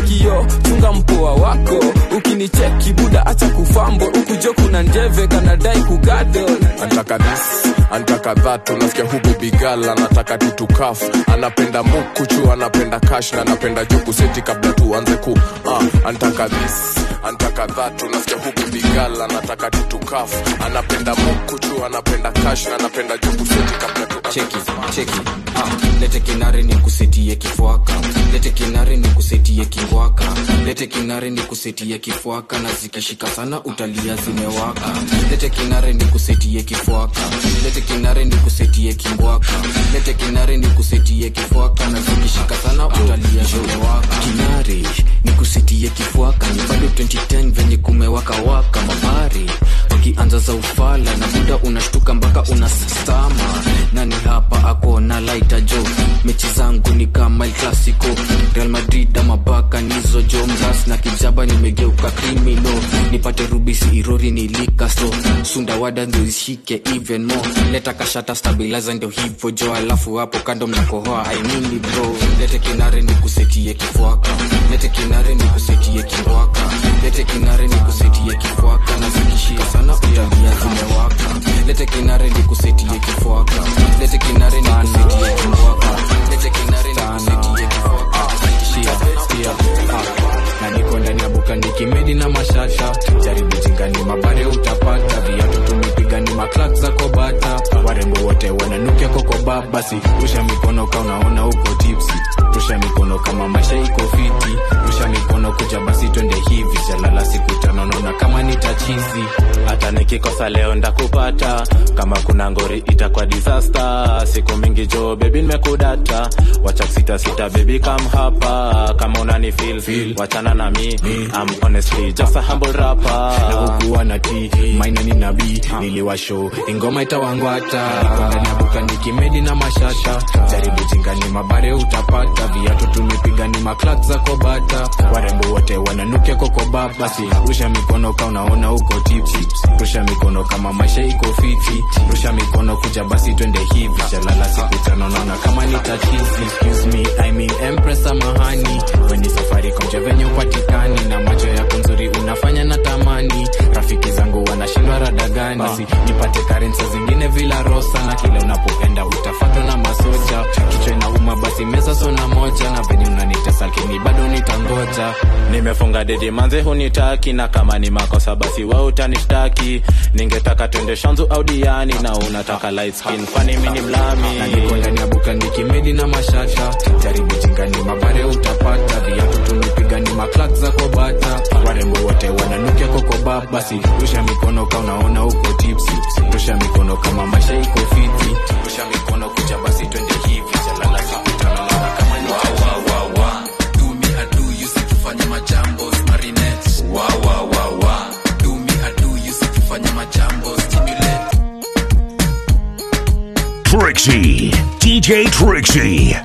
kio chunga mpoa wako ukinicheki buda acha kufambo ukujo kuna njeve kanadai kugadol antaka this antaka that unasikia hu bebigal anataka tutukaf anapenda mukuchu anapenda kash na anapenda joku seti kabla tuanze ku uh, antaka this antaka that unasikia hu bebigal anataka tutukaf anapenda mukuchu anapenda kash na anapenda joku seti kabla tu cheki cheki ah, lete kinare ni kusetie kifwaka lete kinare ni kusetie kingwaka lete kinare ni kusetie kifwaka na zikishika sana utalia zimewaka lete kinare ni kusetie kifwaka lete kinare ni kusetie kingwaka lete kinare ni kusetie kifwaka na zikishika sana utalia zimewaka kinare ni kusetie kifwaka ni bado 2010 venye kumewaka waka mabari wakianza za ufala na muda unashtuka mpaka unastama nani hapa ako na laita jo mechi zangu ni kama El Clasico Real Madrid ama baka nizo jo mras na kijaba nimegeuka krimino nipate rubisi irori nilikasto sunda wada ndio ishike even more leta kashata stabilizer ndio hivyo jo alafu hapo kando mnakohoa I mean it bro lete kinare ni kusetie kifwaka lete kinare ni kusetie kingwaka lete kinare ni kusetie kifwaka na zikishika sana utalia zimewaka lete kinare ni kusetie kifwaka lete kinare ni kusetie kingwaka lete kinare ni kusetie kifwaka na niko ndani ya buka nikimedi na mashasha jaribu jingani mabare utapata viatu tumepiga ni maklak za kobata warembo wote wananukia kokoba basi rusha mikono ka unaona uko tipsi rusha mikono kama maisha iko fiti rusha mikono kuja basi twende hivi jalala siku tano naona kama nitachizi hata nikikosa leo ndakupata kama kuna ngori itakuwa disaster siku mingi jo bebi nimekudata wacha sita sita bebi kam hapa kama unani feel, feel. wachana na mi I'm honestly just a humble rapper nakukuwa na t maina ni nabii niliwasho ingoma itawangwata Niko ndani ya buka nikimedi na mashasha jaribu jingani mabare utapata viatu tumepiga ni maklak za kobata warembo wote wananukia kokoba basi rusha mikono ka unaona uko tipsi rusha mikono kama maisha iko fiti rusha mikono kuja basi twende hivi jalala siku tano naona kama ni tatizi excuse me I mean empress samahani weni safari komje venye upatikani na macho yako nzuri unafanya na tamani rafiki zangu wanashindwa radagani basi nipate karensa zingine vila rosa na kila unapoenda utafatwa na masoja kichwa inauma basi meza sona moja na venye unanitesa lakini bado nitangoja nimefunga dedi manze hunitaki na kama ni makosa basi wa utanishtaki ningetaka twende shanzu au diani na unataka light skin kwani mi ni mlami na niko ndani ya buka nikimedi na mashasha jaribu jingani mabare utapata viatu tumepiga ni maklak za kobata warembo wote wananukia kokoba basi rusha mikono ka unaona uko tipsi rusha mikono kama maisha iko fiti rusha mikono kuja basi twende hivi jalala siku tano naona kama ni tufanye majambo marinette wa wa wa wa do me I do you si tufanye majambo stimulate Trixie. DJ Trixie.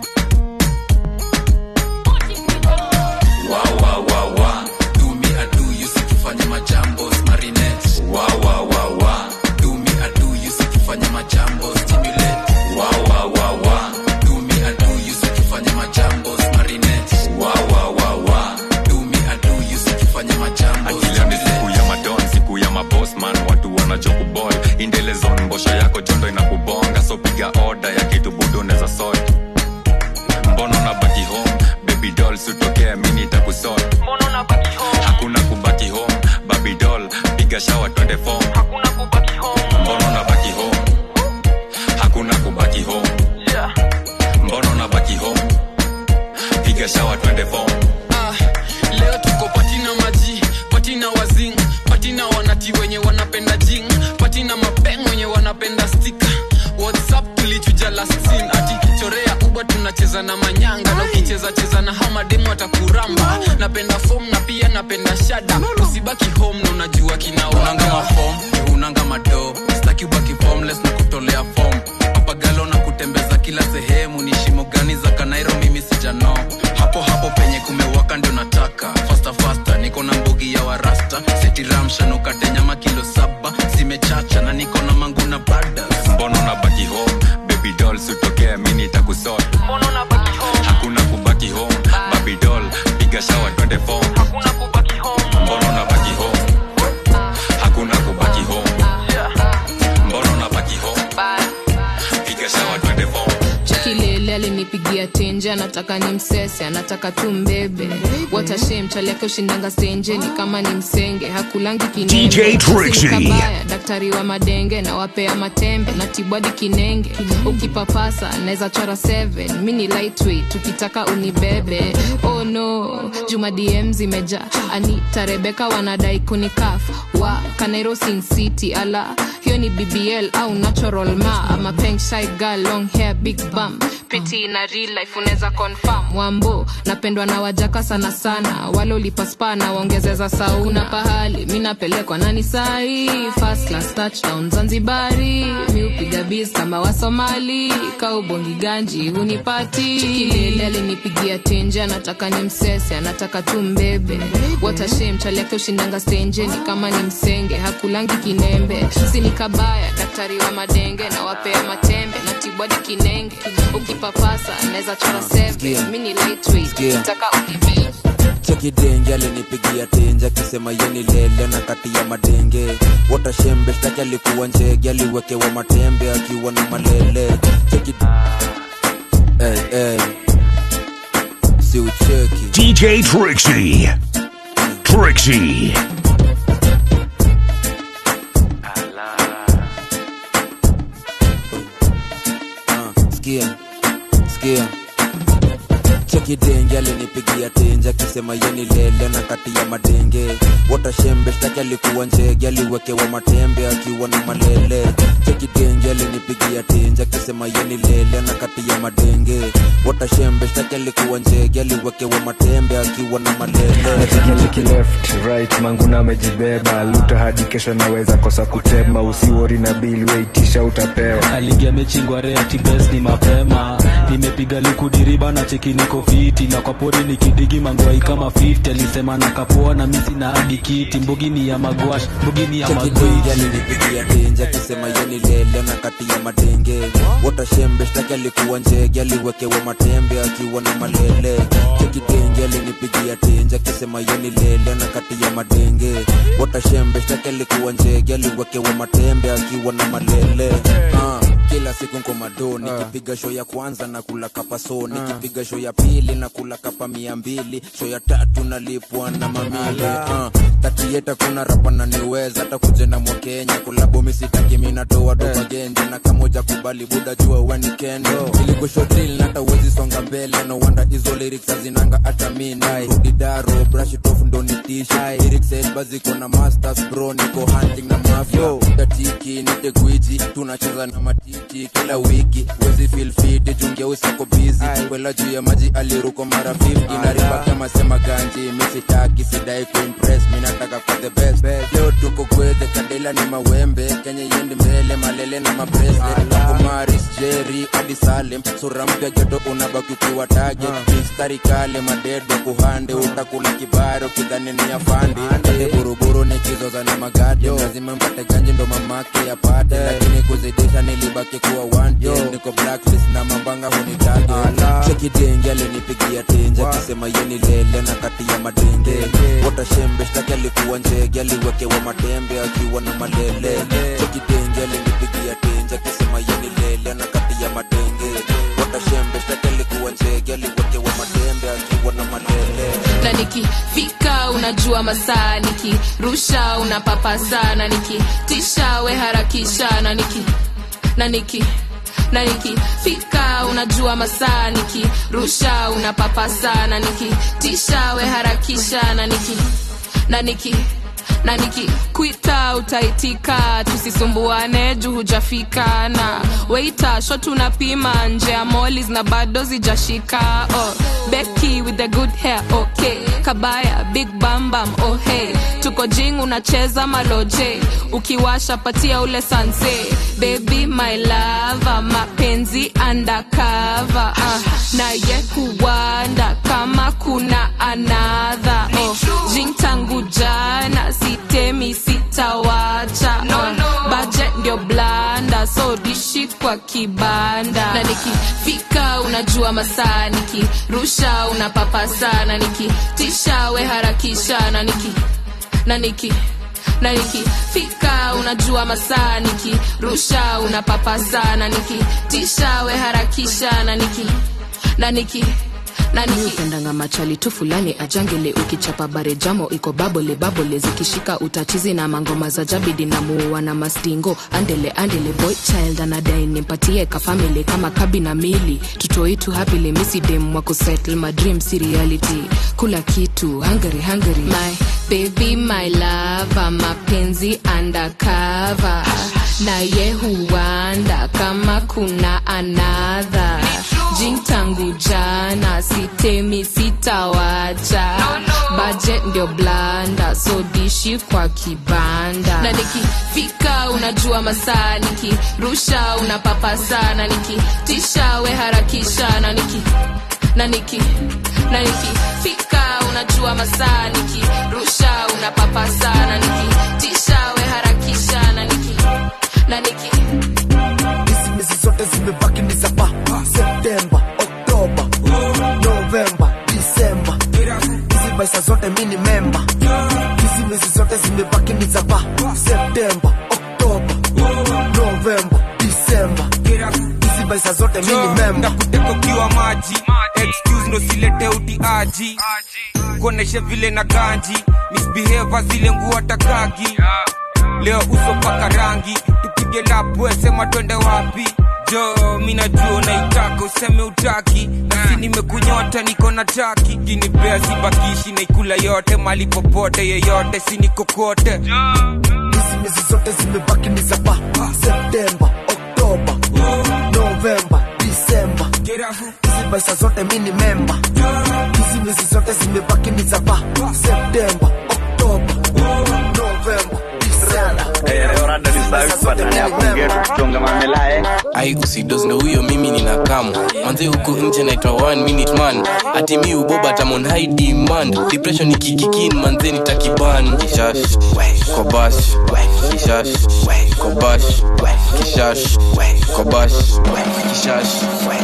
wa wa wa wa do me I do you si tufanye majambo marinette wa wa wa wa do me I do you si tufanye majambo stimulate wa wa wa wa do me I do you si tufanye majambo marinette wa wa wa wa do me I do you si tufanye majambo akileo ni siku ya madon siku ya mabosman watu wanachokubol indelezon mbosha yako jondo inakubonga so piga oda ya kitu budo neza sot mbono na baki home baby doll sutokea mini takusot hakuna kubaki home baby doll piga shawa twende fom mbono na baki home hakuna kubaki home mbono na baki home piga shawa twende fom Ah, leo tuko patina maji patina wazing patina wanati wenye wanapenda jing patina mapeng wenye wanapenda stika whatsapp tulichuja last scene ati chorea uba tunacheza na manyanga na ukicheza cheza na hamademu atakuramba napenda fom na pia napenda shada usibaki home na unajua kinaunanga mafom unanga mado staki ubaki formless na kutolea fom papagalo na kutembeza kila sehemu ni shimo gani za kanairo mimi sijano hapo hapo penye kumewaka ndio nataka fasta fasta niko na mbogi ya warasta setiramshanukate nyama kilo saba zimechacha na niko na mangu na badas mbono na baki home baby doll sutokea mini takusot hakuna kubaki home baby doll piga shawa twende twende fom mbona unabaki home hakuna kubaki home mbona unabaki home piga shawa twende fom kilele alinipigia tenje anataka ni msese anataka tu mbebe watashem chaliake ushindanga stenje ni kama ni msenge hakulangi kinenge. DJ Trixie. Si nikabaya daktari wa madenge na wapea matembe na tibwadi kinenge ukipapasa naweza chora 7 mi ni lightweight tukitaka unibebe oh no juma dm zimeja anita rebeka wanadai kunikaf wa kanairo sin city ala hiyo ni bbl au natural ma ama peng shy girl long hair big bum piti na real life unaweza confirm wambo napendwa na wajaka sana sana wale ulipaspa na waongezeza sauna pahali mi napelekwa nani sahi first class touchdown zanzibari mi upiga biz kama wasomali kaubongi ganji hunipati chikilele alinipigia tenje anataka ni msese anataka tu mbebe watashem chaliake ushindanga stenje ni kama ni msenge hakulangi kinembe sini kabaya daktari wa madenge na wapea matembe na tibwadi kinenge ukipapasa naweza chora 7 mi ni lightweight Sikia. kitaka unibebe chekidenge alinipigia tenje akisema yeni lele na kati ya madenge watashembe shtaki alikuwa njege aliwekewa matembe akiwa na malele cheki hey, hey. si ucheki DJ Trixie. Trixie. sikia sikia chekidenge alinipigia tenje akisema yeni lele na kati ya madenge watashembe shtaki alikuwa njege aliwekewa matembe akiwa na malele chekidenge alinipigia tenje akisema yeni lele na kati ya madenge watashembe shtaki alikuwa njege aliwekewa matembe akiwa na malele nachekiliki left right manguna amejibeba luta hadi kesho naweza kosa kutema usiwori na bili weitisha utapewa aligia mechingware atibes ni mapema nimepiga likudiriba na cheki niko fiti na kwa pori nikidigi mangwai kama 50 alisema na kapoa na misi na hadi kiti mbugini ya magwash mbugini ya chekidenge magwiti alinipigia tenje akisema yeni lele na kati ya madenge watashembe shtaki alikuwa njege aliwekewa matembe akiwa na malele chekidenge alinipigia tenje akisema yeni lele na kati ya madenge watashembe shtaki alikuwa njege aliwekewa matembe akiwa na malele ah kila siku nko mado nikipiga show ya kwanza na kula kapa so nikipiga show ya pili na kula kapa mia mbili show ya tatu nalipwa na mamile uh, tatieta kuna rapa na niweza hata kuje na mwakenya kolabo misitaki minatoa dopa genje na kamoja kubali buda jua weni kendo iligoshodil nata uwezi songa mbele no wanda hizo lyrics hazinanga hata mina rudi daro brush it off ndo nitisha lyrics elba ziko na masters bro niko hunting na mafia tatiki nite gwiji tunacheza na matiti kila wiki wezi feel fit jungia usako busy kwela juu ya maji aliruko mara 50 na riba kama sema ganji misitaki sidai kuimpress minataka kwa the best leo tuko kwethe kadela ni mawembe kenya yendi mbele malele na mabreslet maris jerry hadi salem sura mpya joto unabaki ukiwa tage mistari kale madedo kuhande utakula kibaro kidhani ni afandi kade buruburu nikizoza na magadi lazima mpate ganji ndo mamake yapate lakini kuzidisha nilibaki kuwa wanted niko blacklist na mambanga hunitage chekidenge alinipigia tenje akisema yeni lele na kati ya madenge watashembe shtaki alikuwa njege aliwekewa matembe akiwa na malele chekidenge alinipigia tenje akisema yeni lele na kati ya madenge watashembe shtaki alikuwa njege aliwekewa matembe akiwa na malele na nikifika unajua masaa nikirusha unapapa sana nikitisha we harakisha na niki na niki na nikifika unajua masaa nikirusha unapapa sana nikitisha we harakisha na niki na niki na nikikwita utaitika tusisumbuane juu hujafika na weita shot unapima nje ya molis na bado zijashika oh, Becky with the good hair okay kabaya big bambam oh hey tuko jing unacheza maloje ukiwasha patia ule sanse baby my lava mapenzi undercover uh, naye kuwanda kama kuna anadha oh, jing tangu jana sitemi sitawacha no, no. baje ndio blanda so dishi kwa kibanda na nikifika una unajua masaa nikirusha unapapa sana nikitisha we harakisha na niki na niki na nikifika unajua masaa nikirusha unapapa sana nikitisha we harakisha na niki na niki upendanga machali tu fulani ajangele ukichapa bare jamo iko babole babole zikishika utachizi na mangoma za jabidi na muua na mastingo andele andele boy child anadai nimpatie kafamili kama kabi na mili tutoitu hapili misidem wa kusettle my dream si reality kula kitu hungary hungary my baby my lava mapenzi undercover na ye huanda kama kuna anadha jing tangu jana sitemi sitawacha budget ndio blanda so dishi kwa kibanda na nikifika unajua masaa nikirusha unapapa sana nikitisha we harakisha na niki na niki na nikifika unajua masaa nikirusha unapapa sana nikitisha we harakisha na niki na niki hizi zote zimebaki ni za pa septemba oktoba novemba disemba hizi maisha zote mi ni memba hizi miezi zote zimebaki ni za pa septemba oktoba novemba disemba hizi maisha zote mi ni memba kuteka ukiwa maji excuse ndo silete utiaji kuonesha vile na ganji misbehave zile nguo takagi leo uso paka rangi tupige lapwe sema twende wapi jo mi najua unaitaka useme utaki nasi nimekunyota niko na taki kinipea sibakishi naikula yote mali popote yeyote sinikokote hizi miezi zote zimebaki ni za pa septemba oktoba novemba disemba hizi maisha zote mi ni memba hizi miezi zote zimebaki ni za pa septemba oktoba novemba ai usidos ndo huyo mimi nina kamu manze huku nje naitwa one minute man ati mi uboba tamon high demand depression ikikikin manze nitakiban kishash kobash kishash kobash kishash kobash kishash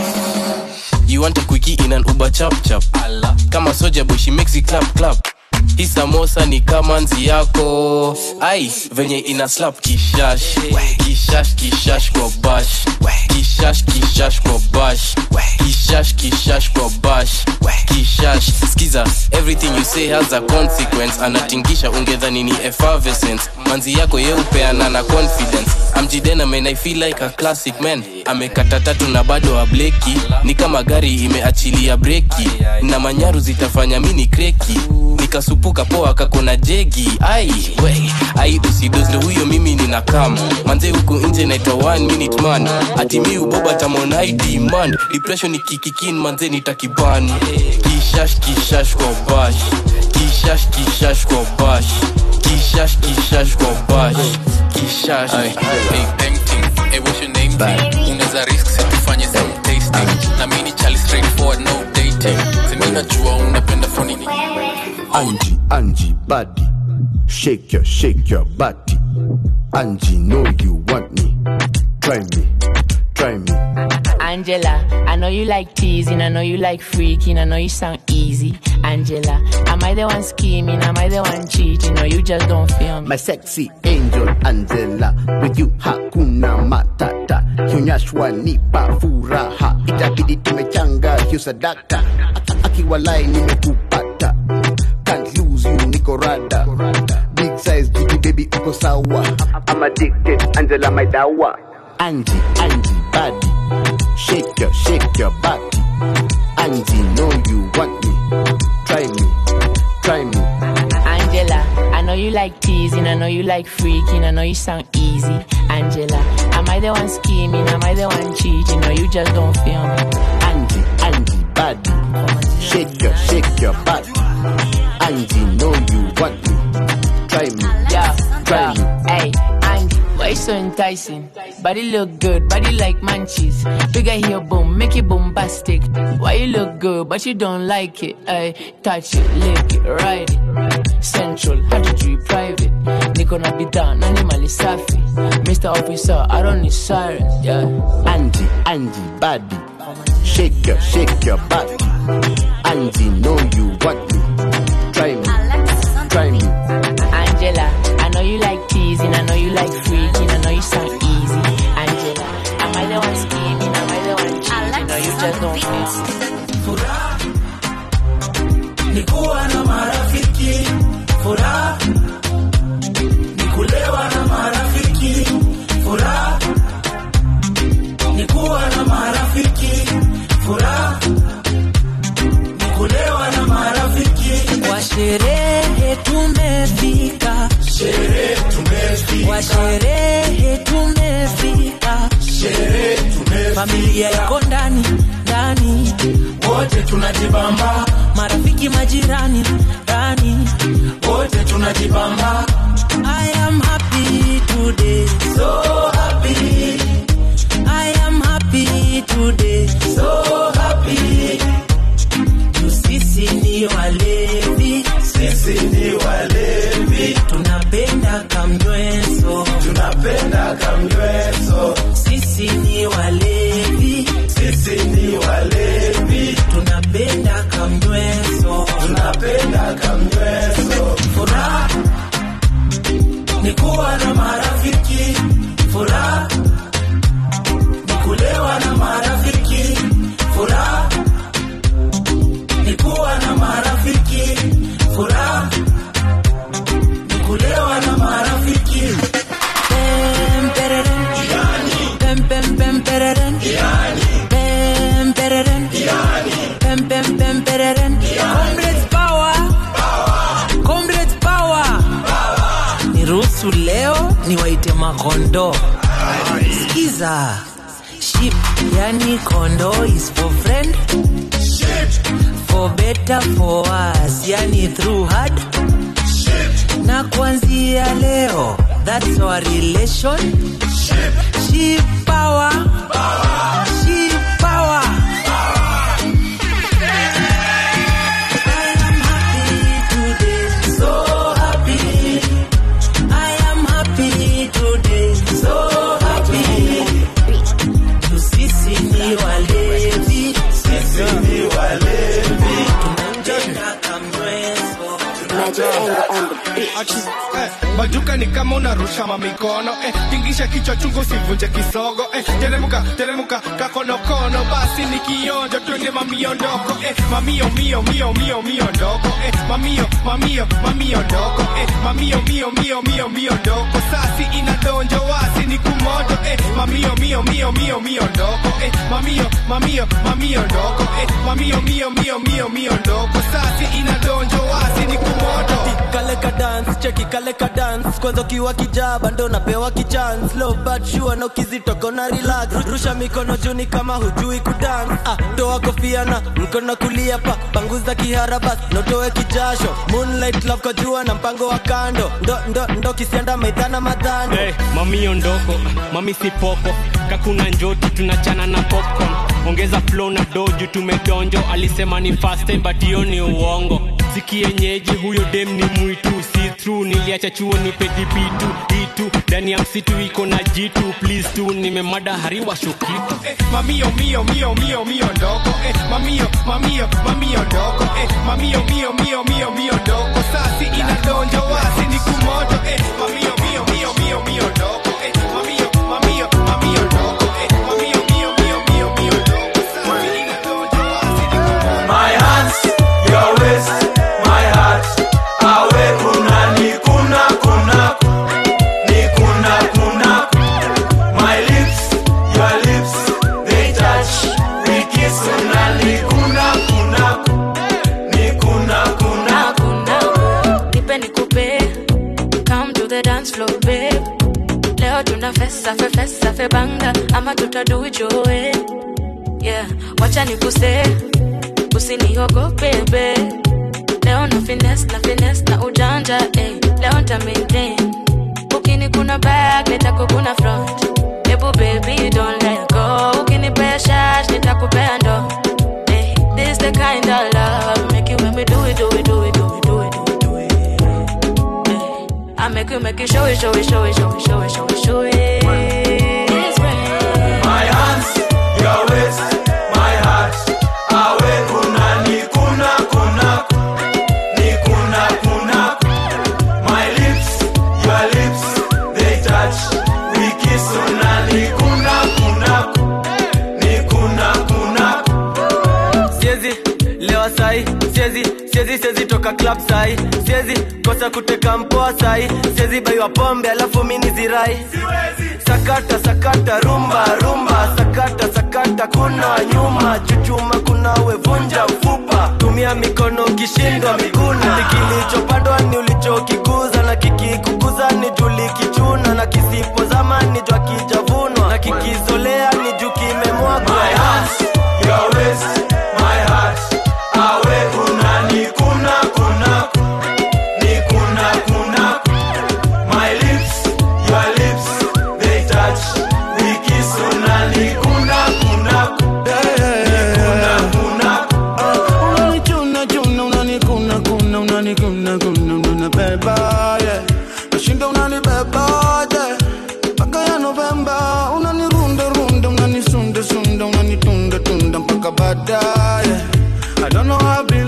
You want a quickie in an Uber chap chap Kama soja boy she makes it clap clap hii samosa ni kama nzi yako ai venye ina slap kishash kishash kishash kwa bash kishash kishash kwa bash kishash kishash kwa bash kishash skiza everything you say has a consequence anatingisha ungedhani ni effervescence manzi yako yeupeana na confidence amjidena man i feel like a classic man amekata tatu na bado ableki ni kama gari imeachilia breki na manyaru zitafanya mini kreki nikasupuka poa kakona jegi ai we ai usidos ndo huyo mimi nina kam manze huku nje naitwa one minute man ati mi uboba tamonai demand depression ikikikin manze nitakiban kishash kishash kwa bash kishash kishash kwa bash kishash kishash kwa bash kishash Hey, tempting. Hey, what's your name? unaweza risk situfanye some tasting na mini chali straightforward no dating semi najua unapenda phone ni Angie, Angie, body. Shake your, shake your body. Angie, know you want me. Try me, try me. Angela, I know you like teasing, I know you like freaking, I know you sound easy. Angela, am I the one scheming? Am I the one cheating? Or you just don't feel me? My sexy angel Angela, with you hakuna matata. Kionyeshwa nipa furaha, itabidi tumechanga hiyo sadaka. Akiwalai nimekupata, can't lose you niko rada. Big size jiki baby uko sawa. I'm addicted, Angela my dawa. Angie, Angie body, shake your, shake your body. Angie know you want me, try me, try me. Angela, I know you like teasing, I know you like freaking, I know you sound easy. Angela, am I the one scheming? Am I the one cheating? Or you just don't feel me? Angie, Angie body, shake your, shake your body. Angie know you want me, try me, Yeah, try me. yeah. Hey, Angie, why you so enticing? Body look good, body like munchies. Bigger here, boom, make it bombastic. Why you look good, but you don't like it? Hey, touch it, lick it, ride it. Central, how did you private? Niko na bidhaa, nani mali safi? Mr. Officer, I don't need sirens, yeah. Angie, Angie body, shake your, shake your body. Angie, know you want me. Try me, try me. Angela, I know you like teasing, I know you like freaking, I know you sound easy. Angela, am I the one scheming? Am I the one cheating? Or you just don't feel? ni kuwa na marafiki furaha ni kulewa na marafiki furaha ni kuwa na marafiki furaha ni kulewa na marafiki kwa sherehe tumefika sherehe tumefika kwa sherehe tumefika sherehe tumefika familia iko ndani ndani wote tunajibamba marafiki majirani ndani wote tunajibamba I am happy today so happy I am happy today so happy Juu sisi ni walevi sisi ni walevi tunapenda kamjweso tunapenda kamjweso sisi ni walevi sisi ni walevi tunapenda kamjweso tunapenda kamjweso furaha ni kuwa na marafiki furaha ni kulewa na marafiki furaha ni kuwa na marafiki furaha ni kulewa na marafiki Pem, pereren. Pem, pem, pem, pereren. Pem, pereren. Pem, pem, pem, pereren. Comrades power. Comrades power. niruhusu leo niwaite makondo skiza ship yani kondo is for friend for better for us yani through hard na kuanzia leo that's our relation ship power ship power so happy I am happy today so happy Juu sisi ni walevi sisi ni walevi tunapenda kamweso Eh, majuka ni kama unarusha mamikono eh, tingisha kichwa chungu usivunje kisogo eh, teremuka teremuka kakonokono basi ni kionjo twende mamiondoko eh, mamio mio mio mio mio ndoko eh, mamio mamio mamio ndoko eh, mamio mio mio mio mio ndoko sasi inadonjo wasi ni kumoto eh, mamio mio mio mio mio ndoko eh, mamio mamio mamio ndoko eh, mamio mio mio mio mio ndoko sasi inadonjo wasi ni kumoto kale ka dance cheki kale ka dance kwanza ukiwa kijaba ndo napewa kichance low but sure na ukizitoka na relax rusha mikono juni kama hujui kudance ah toa kofia na mkono kulia pa panguza kiharabas notoe kijasho moonlight love kwa jua na mpango wa kando ndo ndo ndo kisianda maidhana madhando hey, mami ondoko mami sipoko kakuna njoti tunachana na popcorn ongeza flow na doju tumedonjo alisema ni fast time but hiyo ni uongo sikienyeji huyo dem ni mwitu si true niliacha chuo ni pedipitu itu ndani ya msitu iko na jitu please tu nimemada hariwa shukitu eh, mamio mio mio mio mio ndoko eh, mamio mamio mamio ndoko eh, mamio mio mio mio mio ndoko sasi inadonjo wasi ni kumoto eh, mamio mio mio mio mio ndoko eh, mamio mamio mamio ndoko eh, mamio mio mio mio mio ndoko sasi inadonjo wasi ni kumoto My hands, your waist, my heart. Awe kuna ni kuna kuna ni kuna kuna. My lips, your lips, they touch. We kiss una ni kuna kuna ni kuna kuna. nipe nikupe come to the dance floor babe leo tuna fesa fe fesa fe banga ama tutaduijoe yeah wacha nikuse usiniogope be leo na fines na fines na ujanja eh. leo nta maintain ukini kuna back nitakukuna front ebu baby don't let go ukinipea shash nitakupea ndo eh. this the kind of love make you make me do it do it do it do it do it do it I make you make you show it, show it, show it, show it, show it, show it, show it. This way. My hands, your waist, my heart. siezi siezi toka club sai siezi kosa kuteka mpoa sai siezi baiwa pombe alafu mini zirai sakata sakata rumba rumba sakata sakata kuna nyuma chuchuma kuna wevunja ufupa tumia mikono ukishindwa miguna kilichopandwa ni ulichokikuza na kikikukuza ni juli kichuna na kisipozama ni jwa kijavunwa na kikizolea ni juu kimemwagwa My hands, your waist, my heart. Awe unani kuna kuna ni kuna kuna. My lips, your lips, they touch. We kiss unani kuna kuna. Ni kuna kuna. unanichuna chuna unanikuna kuna unanikuna kuna unanibeba yeah. nashinda unanibeba yeah. mpaka ya novemba unanirunda runda unanisunda sunda unanitunda tunda mpaka baadaye I don't know how I be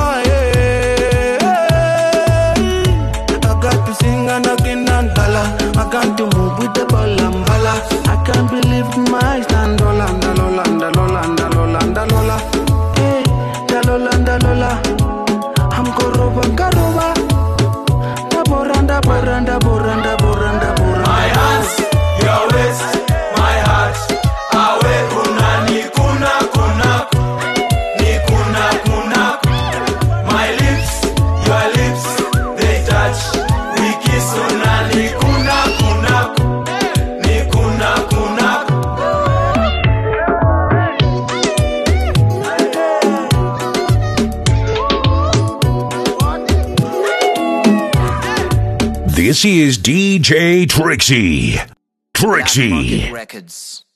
lying. I got to sing and again and dollar. I got to move with the ball and bala. I can't believe my stand dola, dalola, dalola, dalola, dalola. Hey, dalola, dalola. I'm koroba, karoba. Daboranda, boranda, boranda, boranda, boranda. My hands, your waist, my heart. Awe unani kuna kuna. Ni kuna kuna. My lips, your lips, they touch. We kiss unani kuna kuna. Ni kuna kuna. This is DJ Trixie. Trixie. Records.